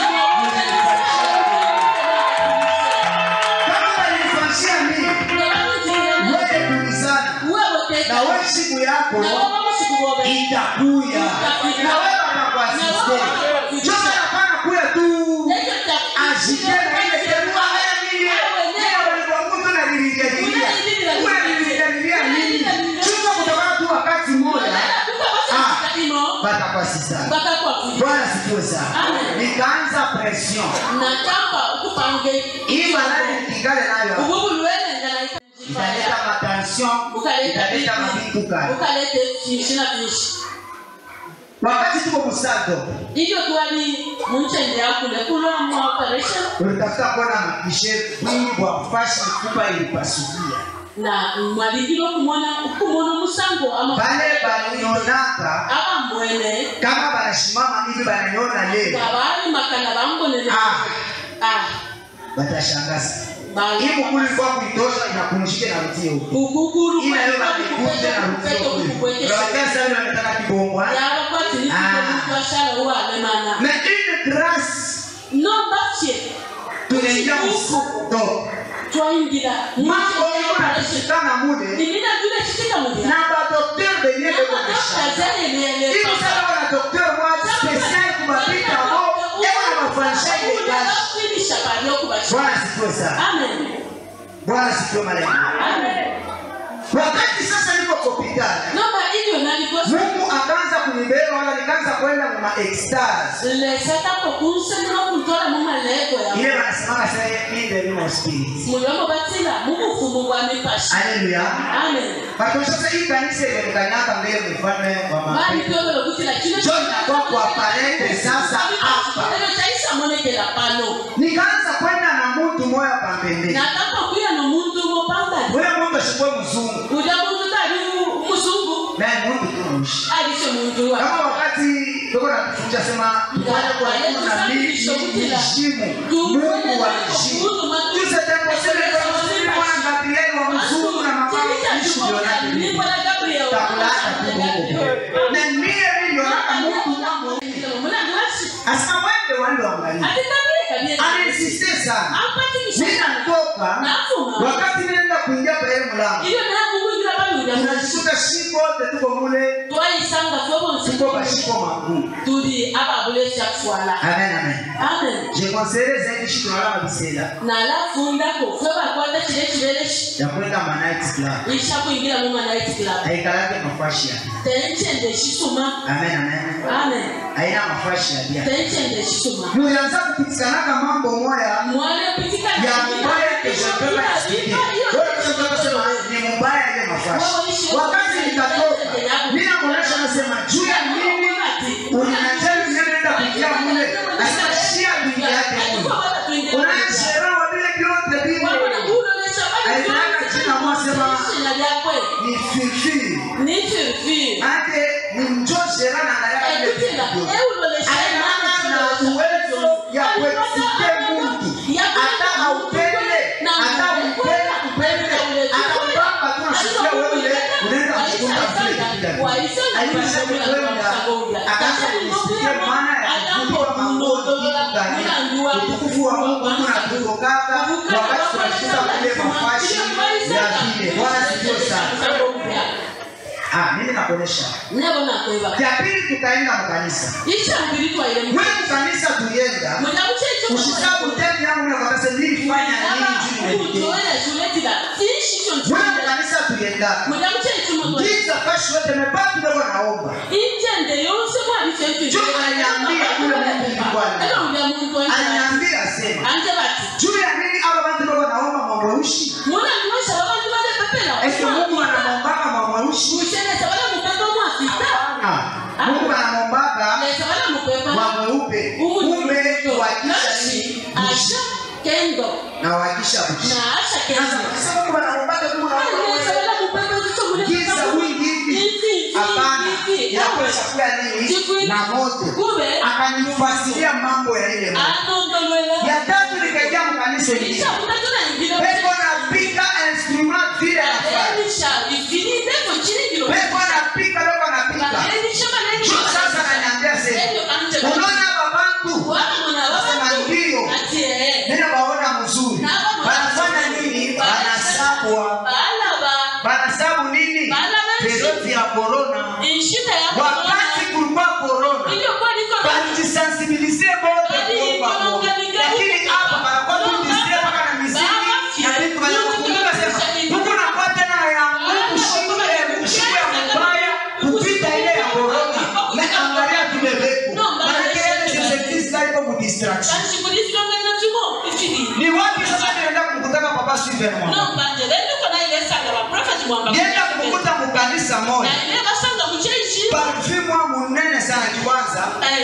kama balinifanyia mimi wewe tulizana na wewe siku yako itakuya na wewe anakuasiste sasa hapana kuya tu ashike na ile terua haya nini yeye walikuwa mtu na lilijajilia kuna lilijajilia nini chunga kutokana tu wakati mmoja batakwasisana bwana sikiwe sana Amen. nikaanza pression natamba ukupange hii malali nikikale nayo ububulwenengana italeta matension italeta mabituka ukalete vyinshi na vyinshi wakati tuko musado iyo twali munchende yakule kulo mu operation ulitafuta kuona makishe bwibwa fashi kupa ilipasukia na mwalingilo kumona kumona musango ama bale balionaka aba mwene kama banashimama hivi bananiona leo babali makana bambonele Ah. ah batashangaza bali hii mukulu ilikuwa kuitosha inakunishike na rutie huko ukukuru ila leo bakikuje na rutie huko unawatia sasa ile wanataka kibongwa yaba kwati ni Ah. twashala uwale mana mais une grâce no bache tunaingia msuko twaingira mambo iko napitikana mule nilina vile chitika mulira na badokter benye beko na shamba hivi sasa wana dokter mwa spesiali kubapita bo eko na mafanisha ile kazi kwigisha abantu yo kubasha bwana sikiwe sana amen bwana sikiwe malengo amen wakati sasa niko kopitali noma iyo nalikosa mungu akaanza kunibeba wala nikaanza kwenda mu maextase lesetako kunsenera okuntola mu malego ya ile wanasemanga sa inde limo spirit mulyomo batila mubufumu bwa mipasha haleluya amen Kwa sasa hii kanisa imekanyaga mbele mfalme wa bali mapenzi kyololo kutila kino Njo inakuwa kuwapalete sasa hapa. ero kyaisamonekela pano nikaanza kwenda na mtu moya pambembeni nakapakwira nomuntu mopambali ule muntu ashikuwe mzungu uja muntu tali muzungu naye muntu tunushi alishe muntu wa kama wakati tuko na kufunja sema mfanye kwa Mungu na mimi heshimu Mungu wa heshimu Tuse tembo sile kwa mzungu mwana Gabrieli wa mzungu na mama ishi ndio nake takulaka tu Mungu na mie ndio naka Mungu wangu asema wende wende waangalie aninsiste sana mimi natoka wakati nenda kuingia kwa ile mlango tunajikuta shiko wote tuko mule tuko bashiko makuu tuli ababule syakufuala amen amen amen je conseille zaidi shiko na lama bisela nalafundako fe bakwata kile kibereshi ya kwenda ma night club ishakuingira mu manaiti club haikalake mafashi ya tenchende shisuma amen amen amen haina mafashi ya bia tenchende shisuma mulianza kupitikanaka mambo moya mwana pitika ya mubaya keshopepa yasikie wewe unataka kusema ni mubaya ile mafashi wakati nikatoka mimi namuonesha nasema juu ya nini ulinajali nenda kuingia mule asashia kuingia yake mule unasherawa vile vyote vile ni fifi ake ni mjoshera na angalia vile vitu vyote anaana na uwezo ya kuexite mtu hata haupende hata upende upende atakupamba tu nasikia wewe unaenda kufunga vile kitu haipashe kwenda akaanza kusikia maana ya kuvuka mambo kitu gani utukufu wa Mungu unatutokaka wakati tunashika kule mafashi ya vile bwana sio sana ah mimi nakuonesha ya pili tukaenda mkanisa wewe mkanisa tulienda ushisabu tena yangu na wakati nilifanya nini juu ya wewe mkanisa tulienda giza kashi yote mebaki ndio naomba intende yose mwabifefe Juu ananiambia kule Mungu ni Bwana. ananiambia sema anje bati juu ya nini aba bantu ndio naomba mamweushi muna mwesha babantu balepepela ese Mungu anamombaka mamweushi kushenesa bala mupepa mwafita Ah, Mungu anamombaka lesa bala mupepa mamweupe kumbe wakisha nini asha kendo na wakisha kuishi na asha sasa kendo sasa Mungu anamombaka Mungu lesa anamombaka bala mupepa kutomule giza wingi hivi hapana inakuwa chakula nini na moto kube akanifasiria mambo ya ile moto anondolwela ya tatu nikaingia mkanisa hili isha kutatuna ingine pepo napika instrument vile nafanya elisha ifinite kuchiringiro pepo napika loko napika elisha maneni Juu sasa ananiambia sema unaona babantu sema ndio nina baona mzuri banafanya nini banasabwa banasabu nini periodi ya korona wakati kulikuwa korona balijisensibilize bote kuomba Mungu. lakini hapa banakuwa tu distre mpaka na miziki na vitu vanakumbuka sema huku nakuwa tena ya Mungu shingo ya shingo ya mbaya kupita ile ya korona na angalia vile vepo manake ile sisetiza iko mu distraction ni wapi sasa nienda kukutana papa Steven mwana nienda kukuta mukanisa moja parfume wa munene sana kiwanza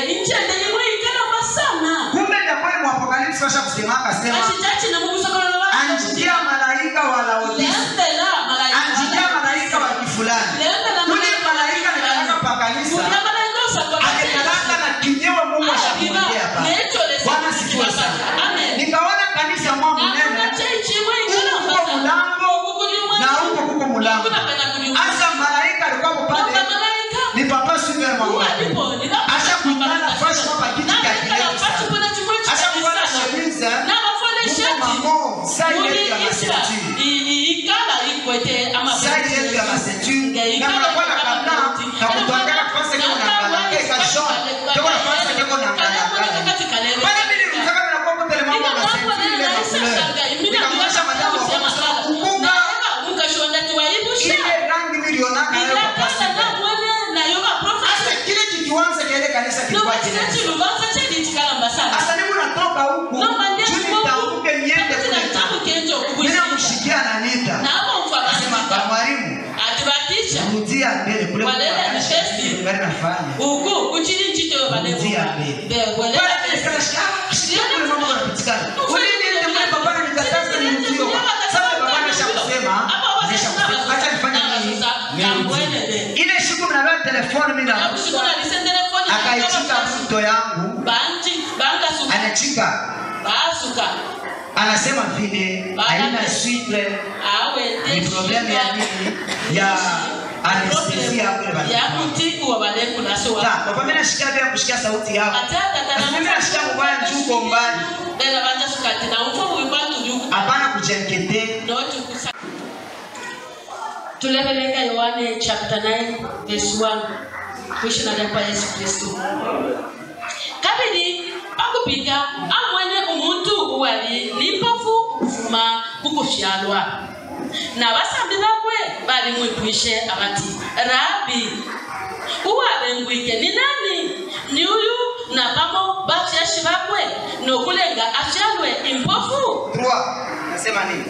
kumbe ndakweli mu apokalipsi fasha kusemaka sema anjikia malaika wa Laodicea anjikia malaika wa kifulani ule malaika nikalaka pa kanisa alikalaka na kinyewe Mungu ashakuongea pale Bwana sifiwe sana nikaona kanisa mwa munene huko kuko mulango na huko kuko mulango hasa malaika alikuwa pale ni papa Steven mwana asha kuikala fasha kwa kiti cha kirefu sana asha kuvala shemiza huko mamo sai yetu ya muliiswa masenturi i- i- ikala ikwete sai yetu ya masenturi na mnakuwa na kabla kakutwangana kufasa keko na ngala ke kashon keko na fasa keko na ngala ngala pale mimi nilitaka mnakuwa kutele mambo na senturi ile na kulele nikamwonyesha madamu wa kwa sababu kumbuka ile rangi milionaka nayo kwa pasi Sasa kile kikiwanza kile kanisa kilikuwa kinene. Sasa mimi natoka huku juu nitaamke niende kule. Mimi namshikia na Anita. Nasema kwa mwalimu rudia mbele kule kwa Walele kanisa, ni testi. ngari nafanya. uku kuchiri nchito Rudia mbele. Pale nikashika, shikia kule mambo yanapitikana. Ule niende kule baba na nikataza nirudie. Sasa baba anasha kusema, anasha kusema, acha nifanye nini? Nirudie. Ile siku mnabeba telefoni mimi na akaichika mto yangu, anachika basuka anasema vile haina switre ni problemu ya nini ya anestesia kule bana. yakutibu wabalekulasowa Ta, kwa mimi nashikia vya kushikia sauti yako. Mimi nashikia mbaya juu uko mbali. bela bantasukati na umfa wikwatujuku Hapana kujenkete. notukusa tulebelenga yohane chapter 9 verse 1 kwishina kwa yesu kristu kabiri pakupika amwene omuntu wali nimpofu okufuma kukufyalwa n'abasambi bakwe bali mwetwishe abati rabi uwabengwike ni nani ni uyu na bamo bafyashi bakwe nokulenga afyalwe impofu Trois. Nasema nini?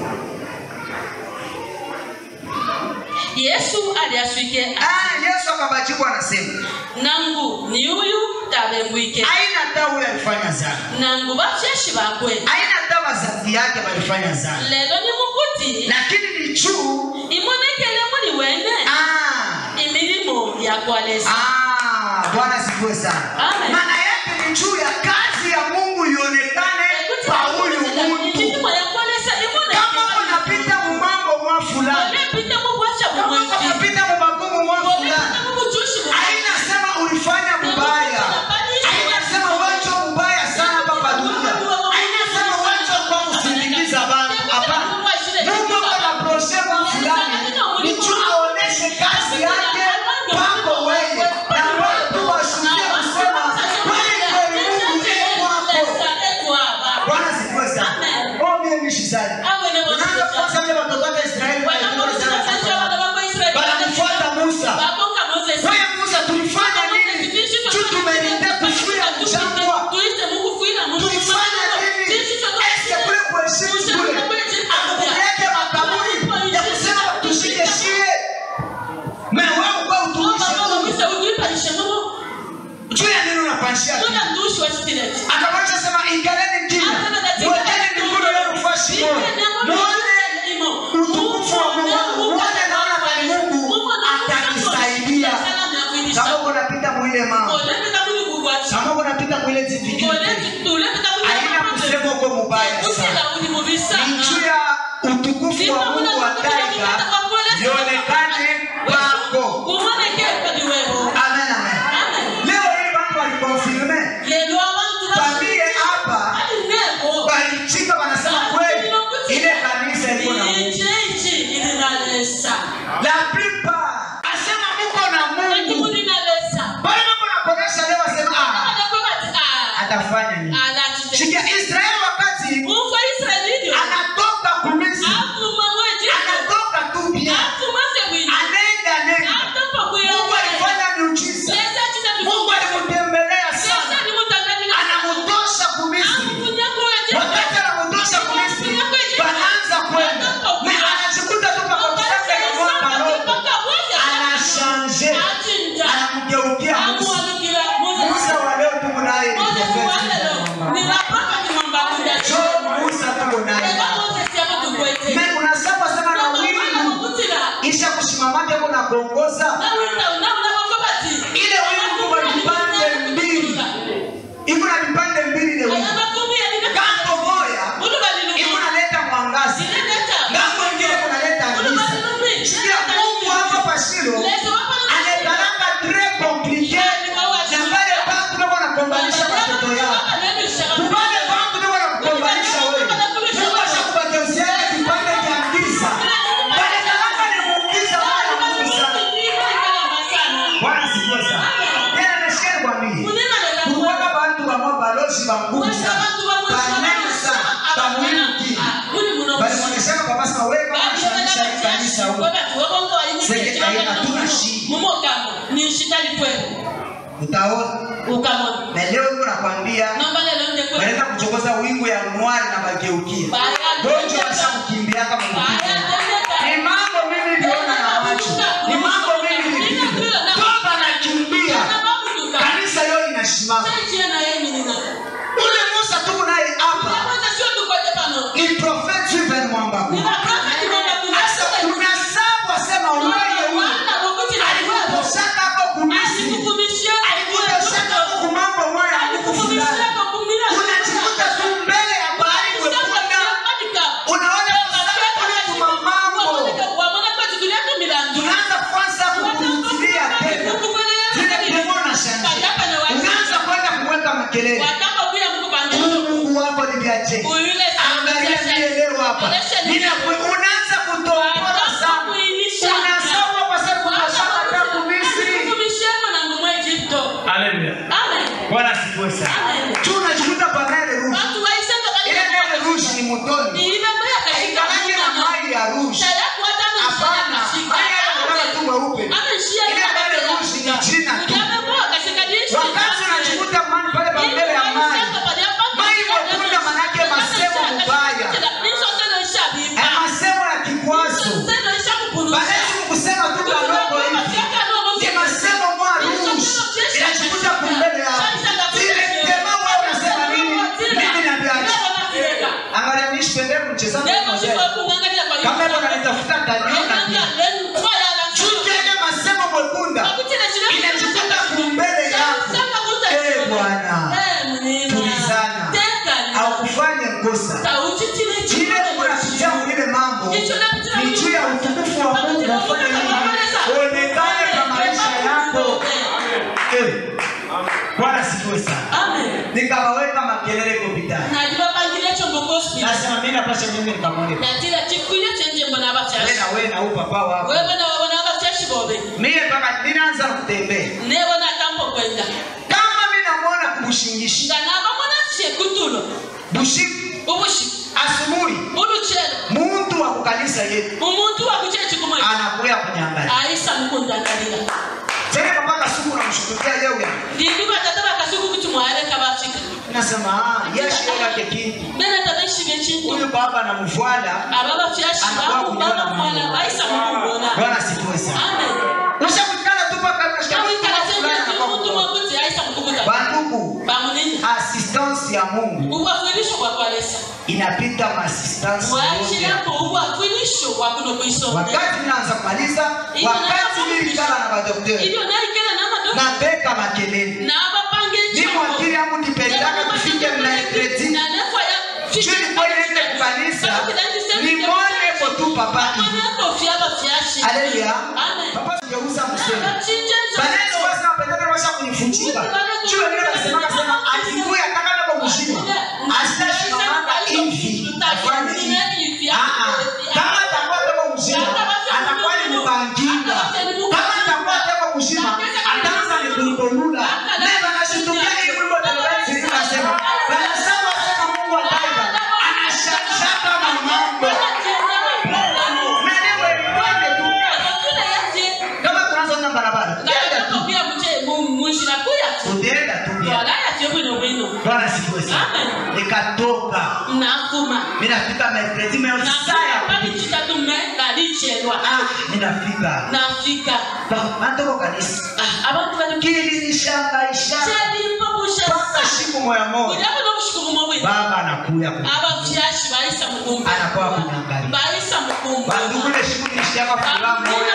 yesu aliaswike Ah, Yesu akabajibu anasema, nangu ni uyu tabengwike haina hata huyo alifanya zambi. nangu bafyashi bakwe Haina hata wazazi yake walifanya zambi. lelo ni mukuti Lakini ni juu imonekele muli wene ah imirimo yakwalesa ah Bwana sifiwe sana. Amen. Maana yake ni juu ya kazi ya Mungu ionekane kwa huyu mtu. imirimo yakwalesa Kama unapita mumambo mwa fulani, olepita mubwasha kama bumwezi unapita mumagumu mwa fulani, olepita mubujushi haina sema ulifanya mbaya hainasema wacho mbaya sana hapa dunia hainasema wacho kwa kusindikiza bantu hapana mungu ako na prosema fulani ni juu aoneshe kazi yake kwako wewe na watu washuhudie kusema kweli kweli mungu iko kwako bwana sifiwe sana oh mimi mishi sana unaanza kwanza vile watoto wake israeli walikuwa sana wanamfuata musa wewe musa tulifanya nini juu tumelinda kufuia mchangwa tulifanya nini eske kule kuheshimu kule akupeleke makaburi ya kusema tushike shie me wewe kwa utumishe Mungu juu ya nini unapanshia kimya? akamwacha sema ingaleni kimya mwekeni mikono yenu kwa shimoni muone utukufu wa Mungu muone naona kani Mungu atanisaidia kama uko unapita mwile mama kama uko unapita mwile zifikiri haina kusema uko mubaya sana ni juu ya utukufu wa Mungu wa taifa lionekane kwako amen amen leo hii watu walikonfirme familia hapa walichika wanasema kweli ile kanisa iko na Mungu la plupart asema muko na Mungu bali Mungu anakonesha leo asema ah atafanya nini shikia Israeli wakati anatoka kumisi anatoka tu pia anaenda nenda Mungu alifanya miujiza Mungu alimtembelea sana anamtosha kumisi wakati anamtosha kumisi wanaanza kwenda na anajikuta tu pakotaka ya mwaka robo anashanje anamgeukia Musa Musa wa leo tuko naye ni profeti. chitali kwenu utaona ukamona na leo niko nakwambia nomba lelo nde kwenu wanaenda kuchokoza wingu ya mwari na mageukia gonjo washakukimbia kama mkimbia ni mambo mimi niliona na macho ni mambo mimi nilipita toba nakimbia kanisa leo inasimama ule musa tuko naye hapa ni prophet Juven Mwambaku sasa kuna sabu wasema wewe huyu alikuposaka hapo kumisi alikuposaka hapo kumambo moya hakukufundana unajikuta tu mbele ya bahari kwekunda unaona kusaka kule kumamambo tunaanza kwanza kukumtilia tena vile kuona na shanje unaanza kwenda kuweka makelele Huyu Mungu wako ni viache angalia vile leo hapa Ninaku- unaanza kutompora sana unasawa kwa sababu unashaka hata kumisi haleluya bwana asifiwe sana tu unajikuta kwa nere rushi ile nere rushi ni motoni haikalaki na mai ya rushi hapana mai yanalala tu mweupe ile nere rushi ni jina tu wakati unajikuta mani pale pa mbele ya mai mai mwekunda manake masemo mubaya Eh, masemo ya kikwazo balezi kusema tu kalongo hivi ni masemo mwa rushi inajikuta kumbele yako direktema wewe unasema nini mimi nabiacha angalia nishipende mchezaji mmoja kama hivyo nanitafuta kaliona pia chuki ile masemo mwekunda inajikuta kumbele yako eh bwana tulizana haukufanya kosa ile unapitia mwile mambo ni juu ya utukufu wa Mungu ufanye nini uonekane kwa maisha yako eh bwana sifiwe sana nikawaweka makelele kopitani nasema mimi napasha mimi nikamwone natira chikwiye chenje mbona wewe abafyashi na wewe na upapa wako wewe na wabona abafyashi bobe mimi mpaka ninaanza kutembea nebona kampo kwenda kama mimi namuona kubushingishi nga nabamona kyekutulo bushiku ubushi asubuhi uluchelo muntu wa kukanisa yetu umuntu wakuchechikumwe anakuya kunyangalia aisa mukundangalira tena mpaka siku namshughulikia leo ya ndindi batata bakasuku kuti mwaleka bafika nasema ah yeshi yake kintu bene tabeshiga ekintu huyu baba anamfuata aba bafyashi bakubaba mwala baisa mukubona bwana asifiwe sana amen ushakutana tu mpaka unashika awikala fulani senati anakuwa umuntu mkubwa. mwakuti aisa mukubuta bandugu bamunini assistance ya Mungu ubwakwilisho bwakwalesa inapita maassistance yote mwakirako ubwakwilisho bwakuno kwisoma wakati ninaanza kumaliza wakati nilikala na madokteri ibyo naikela n'amadoka na beka makelele n'abapanga ni mwakili yangu nipendaka tufike mnaekreti chini kwenye kukanisa ni mwone ko tu papa Haleluya. Papa sijauza msema. Banene wasa wapendana washa kunifuchika. Chua vile nasema kasema akikuya kama nako mshima. Asitashimamanga hivi. Afanye hivi. Ah ah. Kama atakuwa nako mshima, atakuwa ni mbanginga. Kama atakuwa nako mshima, ataanza ni kulipolula. Nenda nashitukia hii wimbo telewezi inasema. Wanasema sema Mungu ataiba. Anashashaka mamambo. Mwenyewe twende tu. Kama tunazoona barabara. Twende tu. Utaenda tu pia. Bwana sifiwe sana. Amen. Nikatoka. nakuma Mimi nafika Mercredi meo saa ya kupita. kitatu me nalichelwa Ah, ninafika. nafika Ba- Natoko kanisa. Ah, abantu bali Kili nishangaisha. kyalimpobusha Mpaka siku moya moja. kulyako n'obushikumu bwe Baba anakuya ku. abafyashi bayisa mukumba Anakuwa kunyangalia. bayisa mukumba Bandugu ile siku nilishaka furaha moya.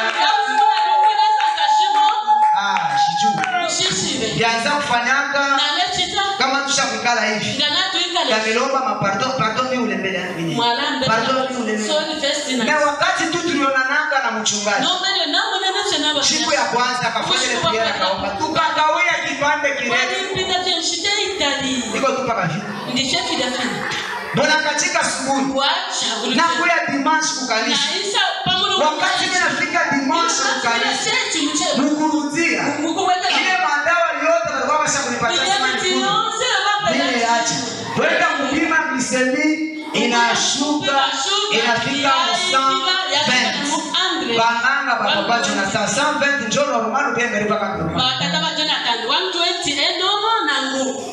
Ah, shiju. ushishibe Bianza kufanyanga nalekita kama tushakukala hivi. nga natwikale Yamelomba mapardon, pardon mimi ule mbele yangu mimi. mwalambe Pardon mimi ule mbele. soli festina Na wakati tu tulionananga na mchungaji. nombele namunenese siku ya kwanza akafanya ile piera akaomba tukakawia kipande kirefu walimpita tenshite itali iko tu paka vile ndichefidafina mbona katika asubuhi wacha na kuya dimanche kukanisa naisa pamulo wakati mimi nafika dimanche kukanisa mukurudia ile madawa yote walikuwa washa kunipatia sema nikuru mimi acha kwenda kupima glisemi inashuka inafika musan be bang'anga bapapacho na saa 120 njolo romano biengeri mpaka kurupa batata ba jonathan 120 enomo nangu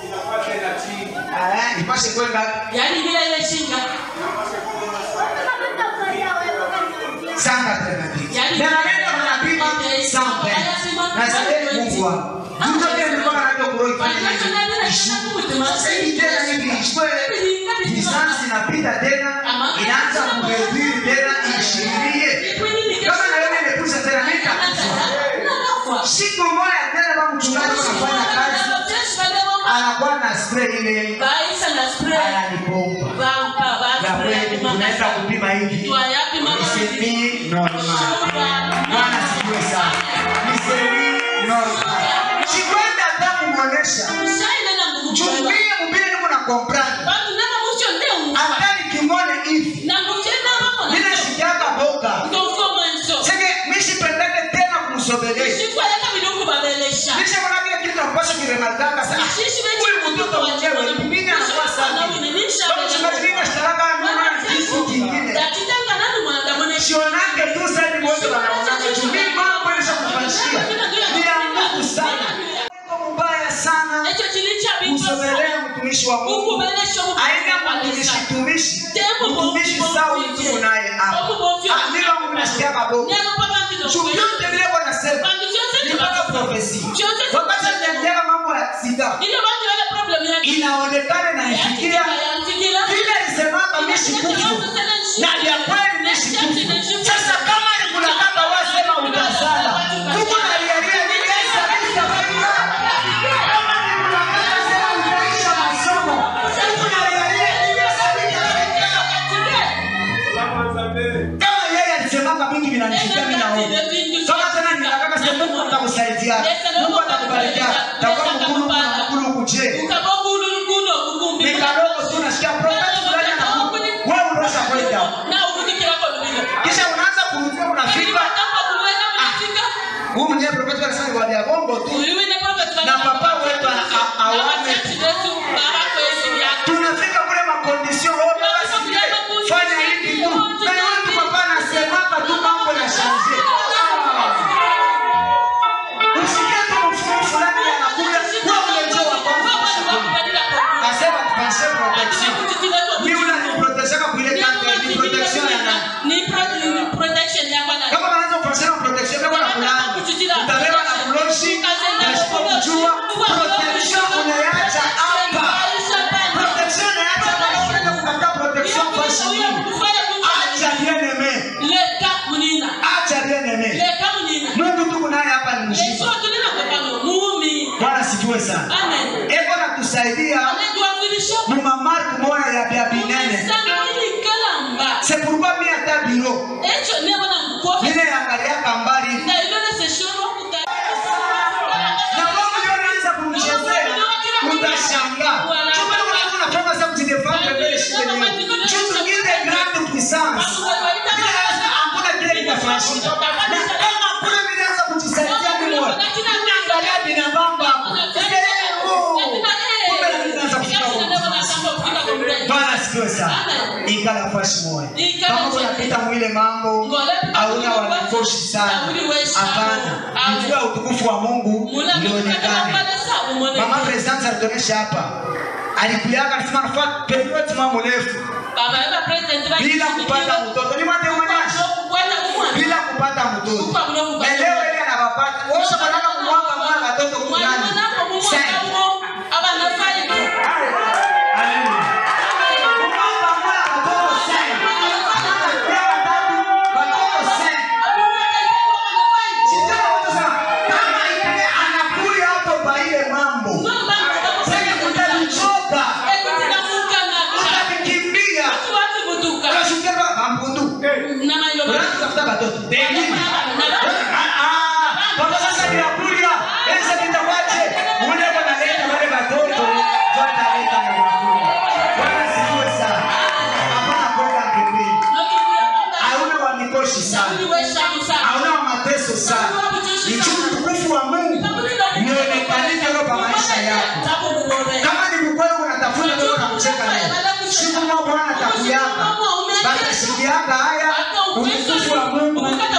Eh, ipashe kwenda yani bila ile shinga sanga tena pia Yani- na naenda mnapima sambe na sasa Mungu wangu mtu pia nilikuwa najua kuroi sasa hii tena hivi ishwe lisansi inapita tena inaanza kuhubiri tena ishirie kama na wewe imekuja tena nitakufa siku moja tena kama mchungaji anafanya kazi anakuwa na spray ile ananipomba ya kweli tunaenda kupima hivi Nisemi normal. Bwana sifiwe sana. Nisemi normal. Sikwenda hata kumwonyesha. Chumie mbele niko na comprendre. Hata nikimwone hivi. Mimi sikiaga boka. Sege mimi sipendeke tena kumsogelea. Kisha kuna kile kitu ambacho kiremarkanga sana. Huyu mtoto mwenyewe mimi anakuwa sana. Kama chungaji mimi nashtaka mwana kitu kingine. Sionake tu sasa ni wote wanaona. Chumie mambo yanaweza kufanyia. Ni ya Mungu sana. Mungu mbaya sana. Kusogelea mtumishi wa Mungu. aina mtumishi tumishi mtumishi sawa mtu naye hapa Ah, mimi wangu nasikia kaboko chochote vile kwa nasema nipata profesi wakati ninaendelea mambo ya sida inaonekana na ifikia vile alisemaka mishi kufu na vya kweli mishi kufu sasa kama ni kuna kama wasema utasala huko na riaria ni kesa kisa faida kama ni kuna kama sema utaisha masomo huko na riaria ni kesa kisa faida kama yeye alisemaka mingi vinanifikia mimi naona kama tena ninataka sema Mungu atakusaidia Mungu atakubarikia takuwa mkulu na mkulu kuje nikadogo tu nasikia prophet fulani anakuja wewe unaweza kwenda kisha unaanza kurudia unafika huyu mwenyewe prophet anasema kwa ya bongo tu na papa wetu ana- a- awane tunafika kule makondisio wote basi fanya hivi tu na yule tu papa anasemaka tu mambo na shanje usikie tu mfumo fulani anakuja wewe unajua wa kwanza asema tupanse protection ni unaniproteshaka kuile kante ni protection ya nani kama wanaanza kupatia protection kwa na kulani utabeba na kuloshi na sipo kujua protection unaacha hapa protection unaacha kama unaenda kutafuta protection kwa shilingi acha bien aimé acha bien aimé Mungu tuko naye hapa ni mshika Bwana sifiwe sana eko natusaidia muma mark moya ya bya binene c'est pourquoi mi ata biro mine yangaliaka mbali na Mungu ndio anaanza kumchezea utashangaa chuma kama unafanya sasa kujidefend mbele shida hiyo kitu kingine grand puissance Bila sasa hakuna kile kinafanyika na kama kule mimi naanza kujisaidia mimi mwenyewe angalia binadamu hapo kumbe na mimi naanza kufika huko Bwana asifiwe sana ikala nafasi moja kama unapita mwile mambo hauna wanakoshi sana hapana mjua utukufu wa Mungu ulionekane mama president alituonyesha hapa alikuyaka alisema nafaa period mama mrefu bila kupata mtoto ni mwate mwanyashi bila kupata mtoto na leo ile anawapata wote wanataka kumwanga mwana watoto kunani Sasa, haleluya kumwanga mwana watoto sasa Watoto watatu, watoto sasa Sijui wanasema, kama ile anakuya hapo kwa ile mambo sasa utalichoka utakimbia unashukia kwa mkundu unaanza kutafuta watoto Pengine. Ah, ah, kwa sasa ninakuja ese kitawache ule wanaleta wale watoto wataleta na vyakula Bwana sifiwe sana hapana kwenda kimbili hauna wa mikoshi sana hauna wa mateso sana ni juu utukufu wa Mungu nionekanike roho maisha yako kama ni mkweli unatafuta wewe na kucheka leo siku moja Bwana atakuyaka batashikiaka haya utukufu wa Mungu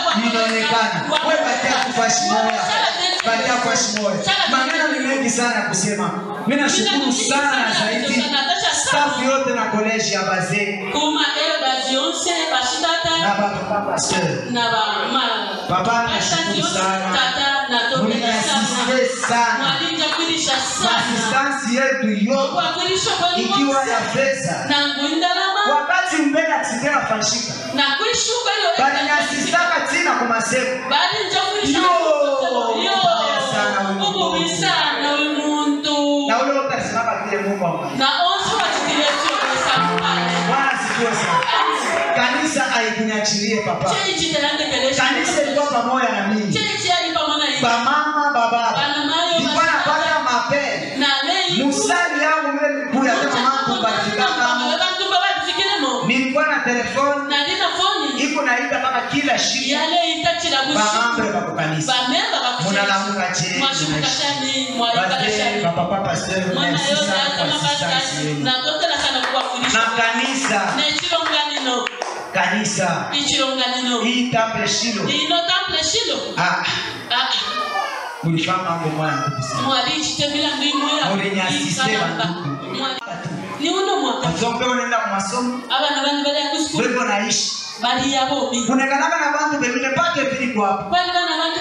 sana we batia kufashi moya batia kufashi moya maneno ni mengi sana ya kusema mi nashukuru sana zaidi staff yote na koleji ya bazee kuma elders yonse na bashitata bapapa pasteur na bama Papa, nashukuru sana. muliasiste sana mwalinjakwilisha sana asistansi yetu yote kwakwilisha kwenu ikiwa mose ya pesa nangu indalama wakati mbele akside nafanyika nakwishuka iyo balinyasistaka tina kumaseko balinjakwilisha Yo! Mbaya sana huyu Mungu. ububisana uyu muntu na ule wote alisimama vile mungu ambariki. na onse watikiletiyoesapale bwana sikiwe sana kanisa aikunyachilie papa cheichi telandekelesha kanisa ilikuwa pamoja na mimi cheichi ali pamona iyi bamama bababa bana mayo ilikuwa napata mapele na leyi musali yangu vile mikuya kama mambo balifikaka bantumba badifikilemo nilikuwa na telefoni nalina foni iko naita mpaka kila shiku yale itachira bamambre bushiku bako kanisa bamemba munalamuka je mwashukashani bazee mwayikalashani bapapa pasteur mwana merci yote sana kwa asema assistance pasitani yenu nakotela sana na kuwafulisha kanisa nechilonganino kanisa ichilonganino hii temple shilo ino tample shilo ah Ah, mulifanya mambo moya nguvu sana mwalichitembela mulinyasiste banduku ni uno mwaka wazombe unaenda ku masomo abana bani bali yakusukulu beko naishi bali yabomi kunekanaka na bantu bengine pake viliko hapo bali bana bantu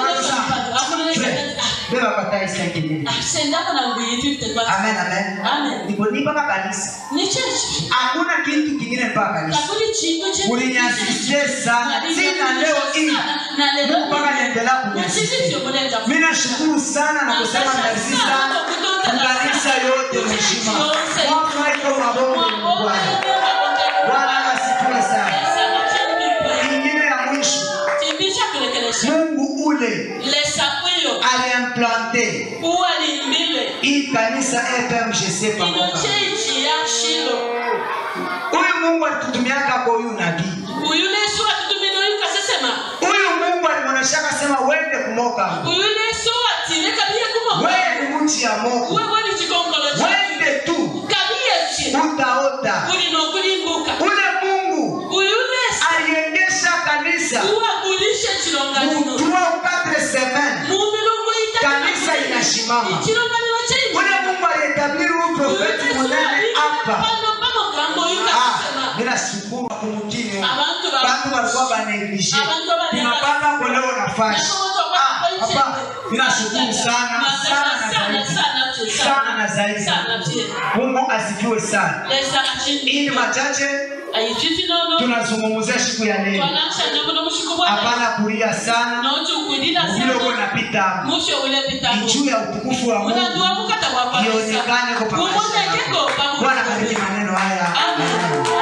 beba patai senkini sendako na nguyitwite kwa amen amen amen ndipo ni mpaka kanisa ni chechi hakuna kitu kingine mpaka kanisa kakuli chintu che Ulinyasiste sana. Sina leo hii. na lelo Mungu mpaka niendelea kunyasiste Uchizivyo muleta mimi nashukuru sana na kusema merci sana kanisa yote mheshima mwaka iko mabongo ni Bwana Bwana asifiwe sana ingine ya mwisho Mungu ule aliimplante hii kanisa FMGC pamoja. Huyu Mungu alitutumiaka kwa huyu nabii. Huyu Mungu alimwonyeshaka sema wende kumoka. Wewe ni mchi ya Mungu. Wende tu utaota. Ule Mungu aliendesha kanisa uwagulishe chilonganino mu 3 ou 4 semaines. Kanisa inasimama. Ule Mungu alietabiri huyu profeti munene hapa. Ah, mimi nashukuru kumkini. Abantu ba- Bantu walikuwa baneglige. Abantu ba- Tunapanga kuelewa nafasi. Ah, papa, mimi nashukuru sana sana na zaidi. Sana na zaidi. Mungu asifiwe sana. Hii ni machache tunazungumzia siku ya leo. Hapana kulia sana. Vile uko napita hapo. Ni juu ya utukufu wa Mungu. Ionekane kwa pamoja. Bwana bariki maneno haya. Amen.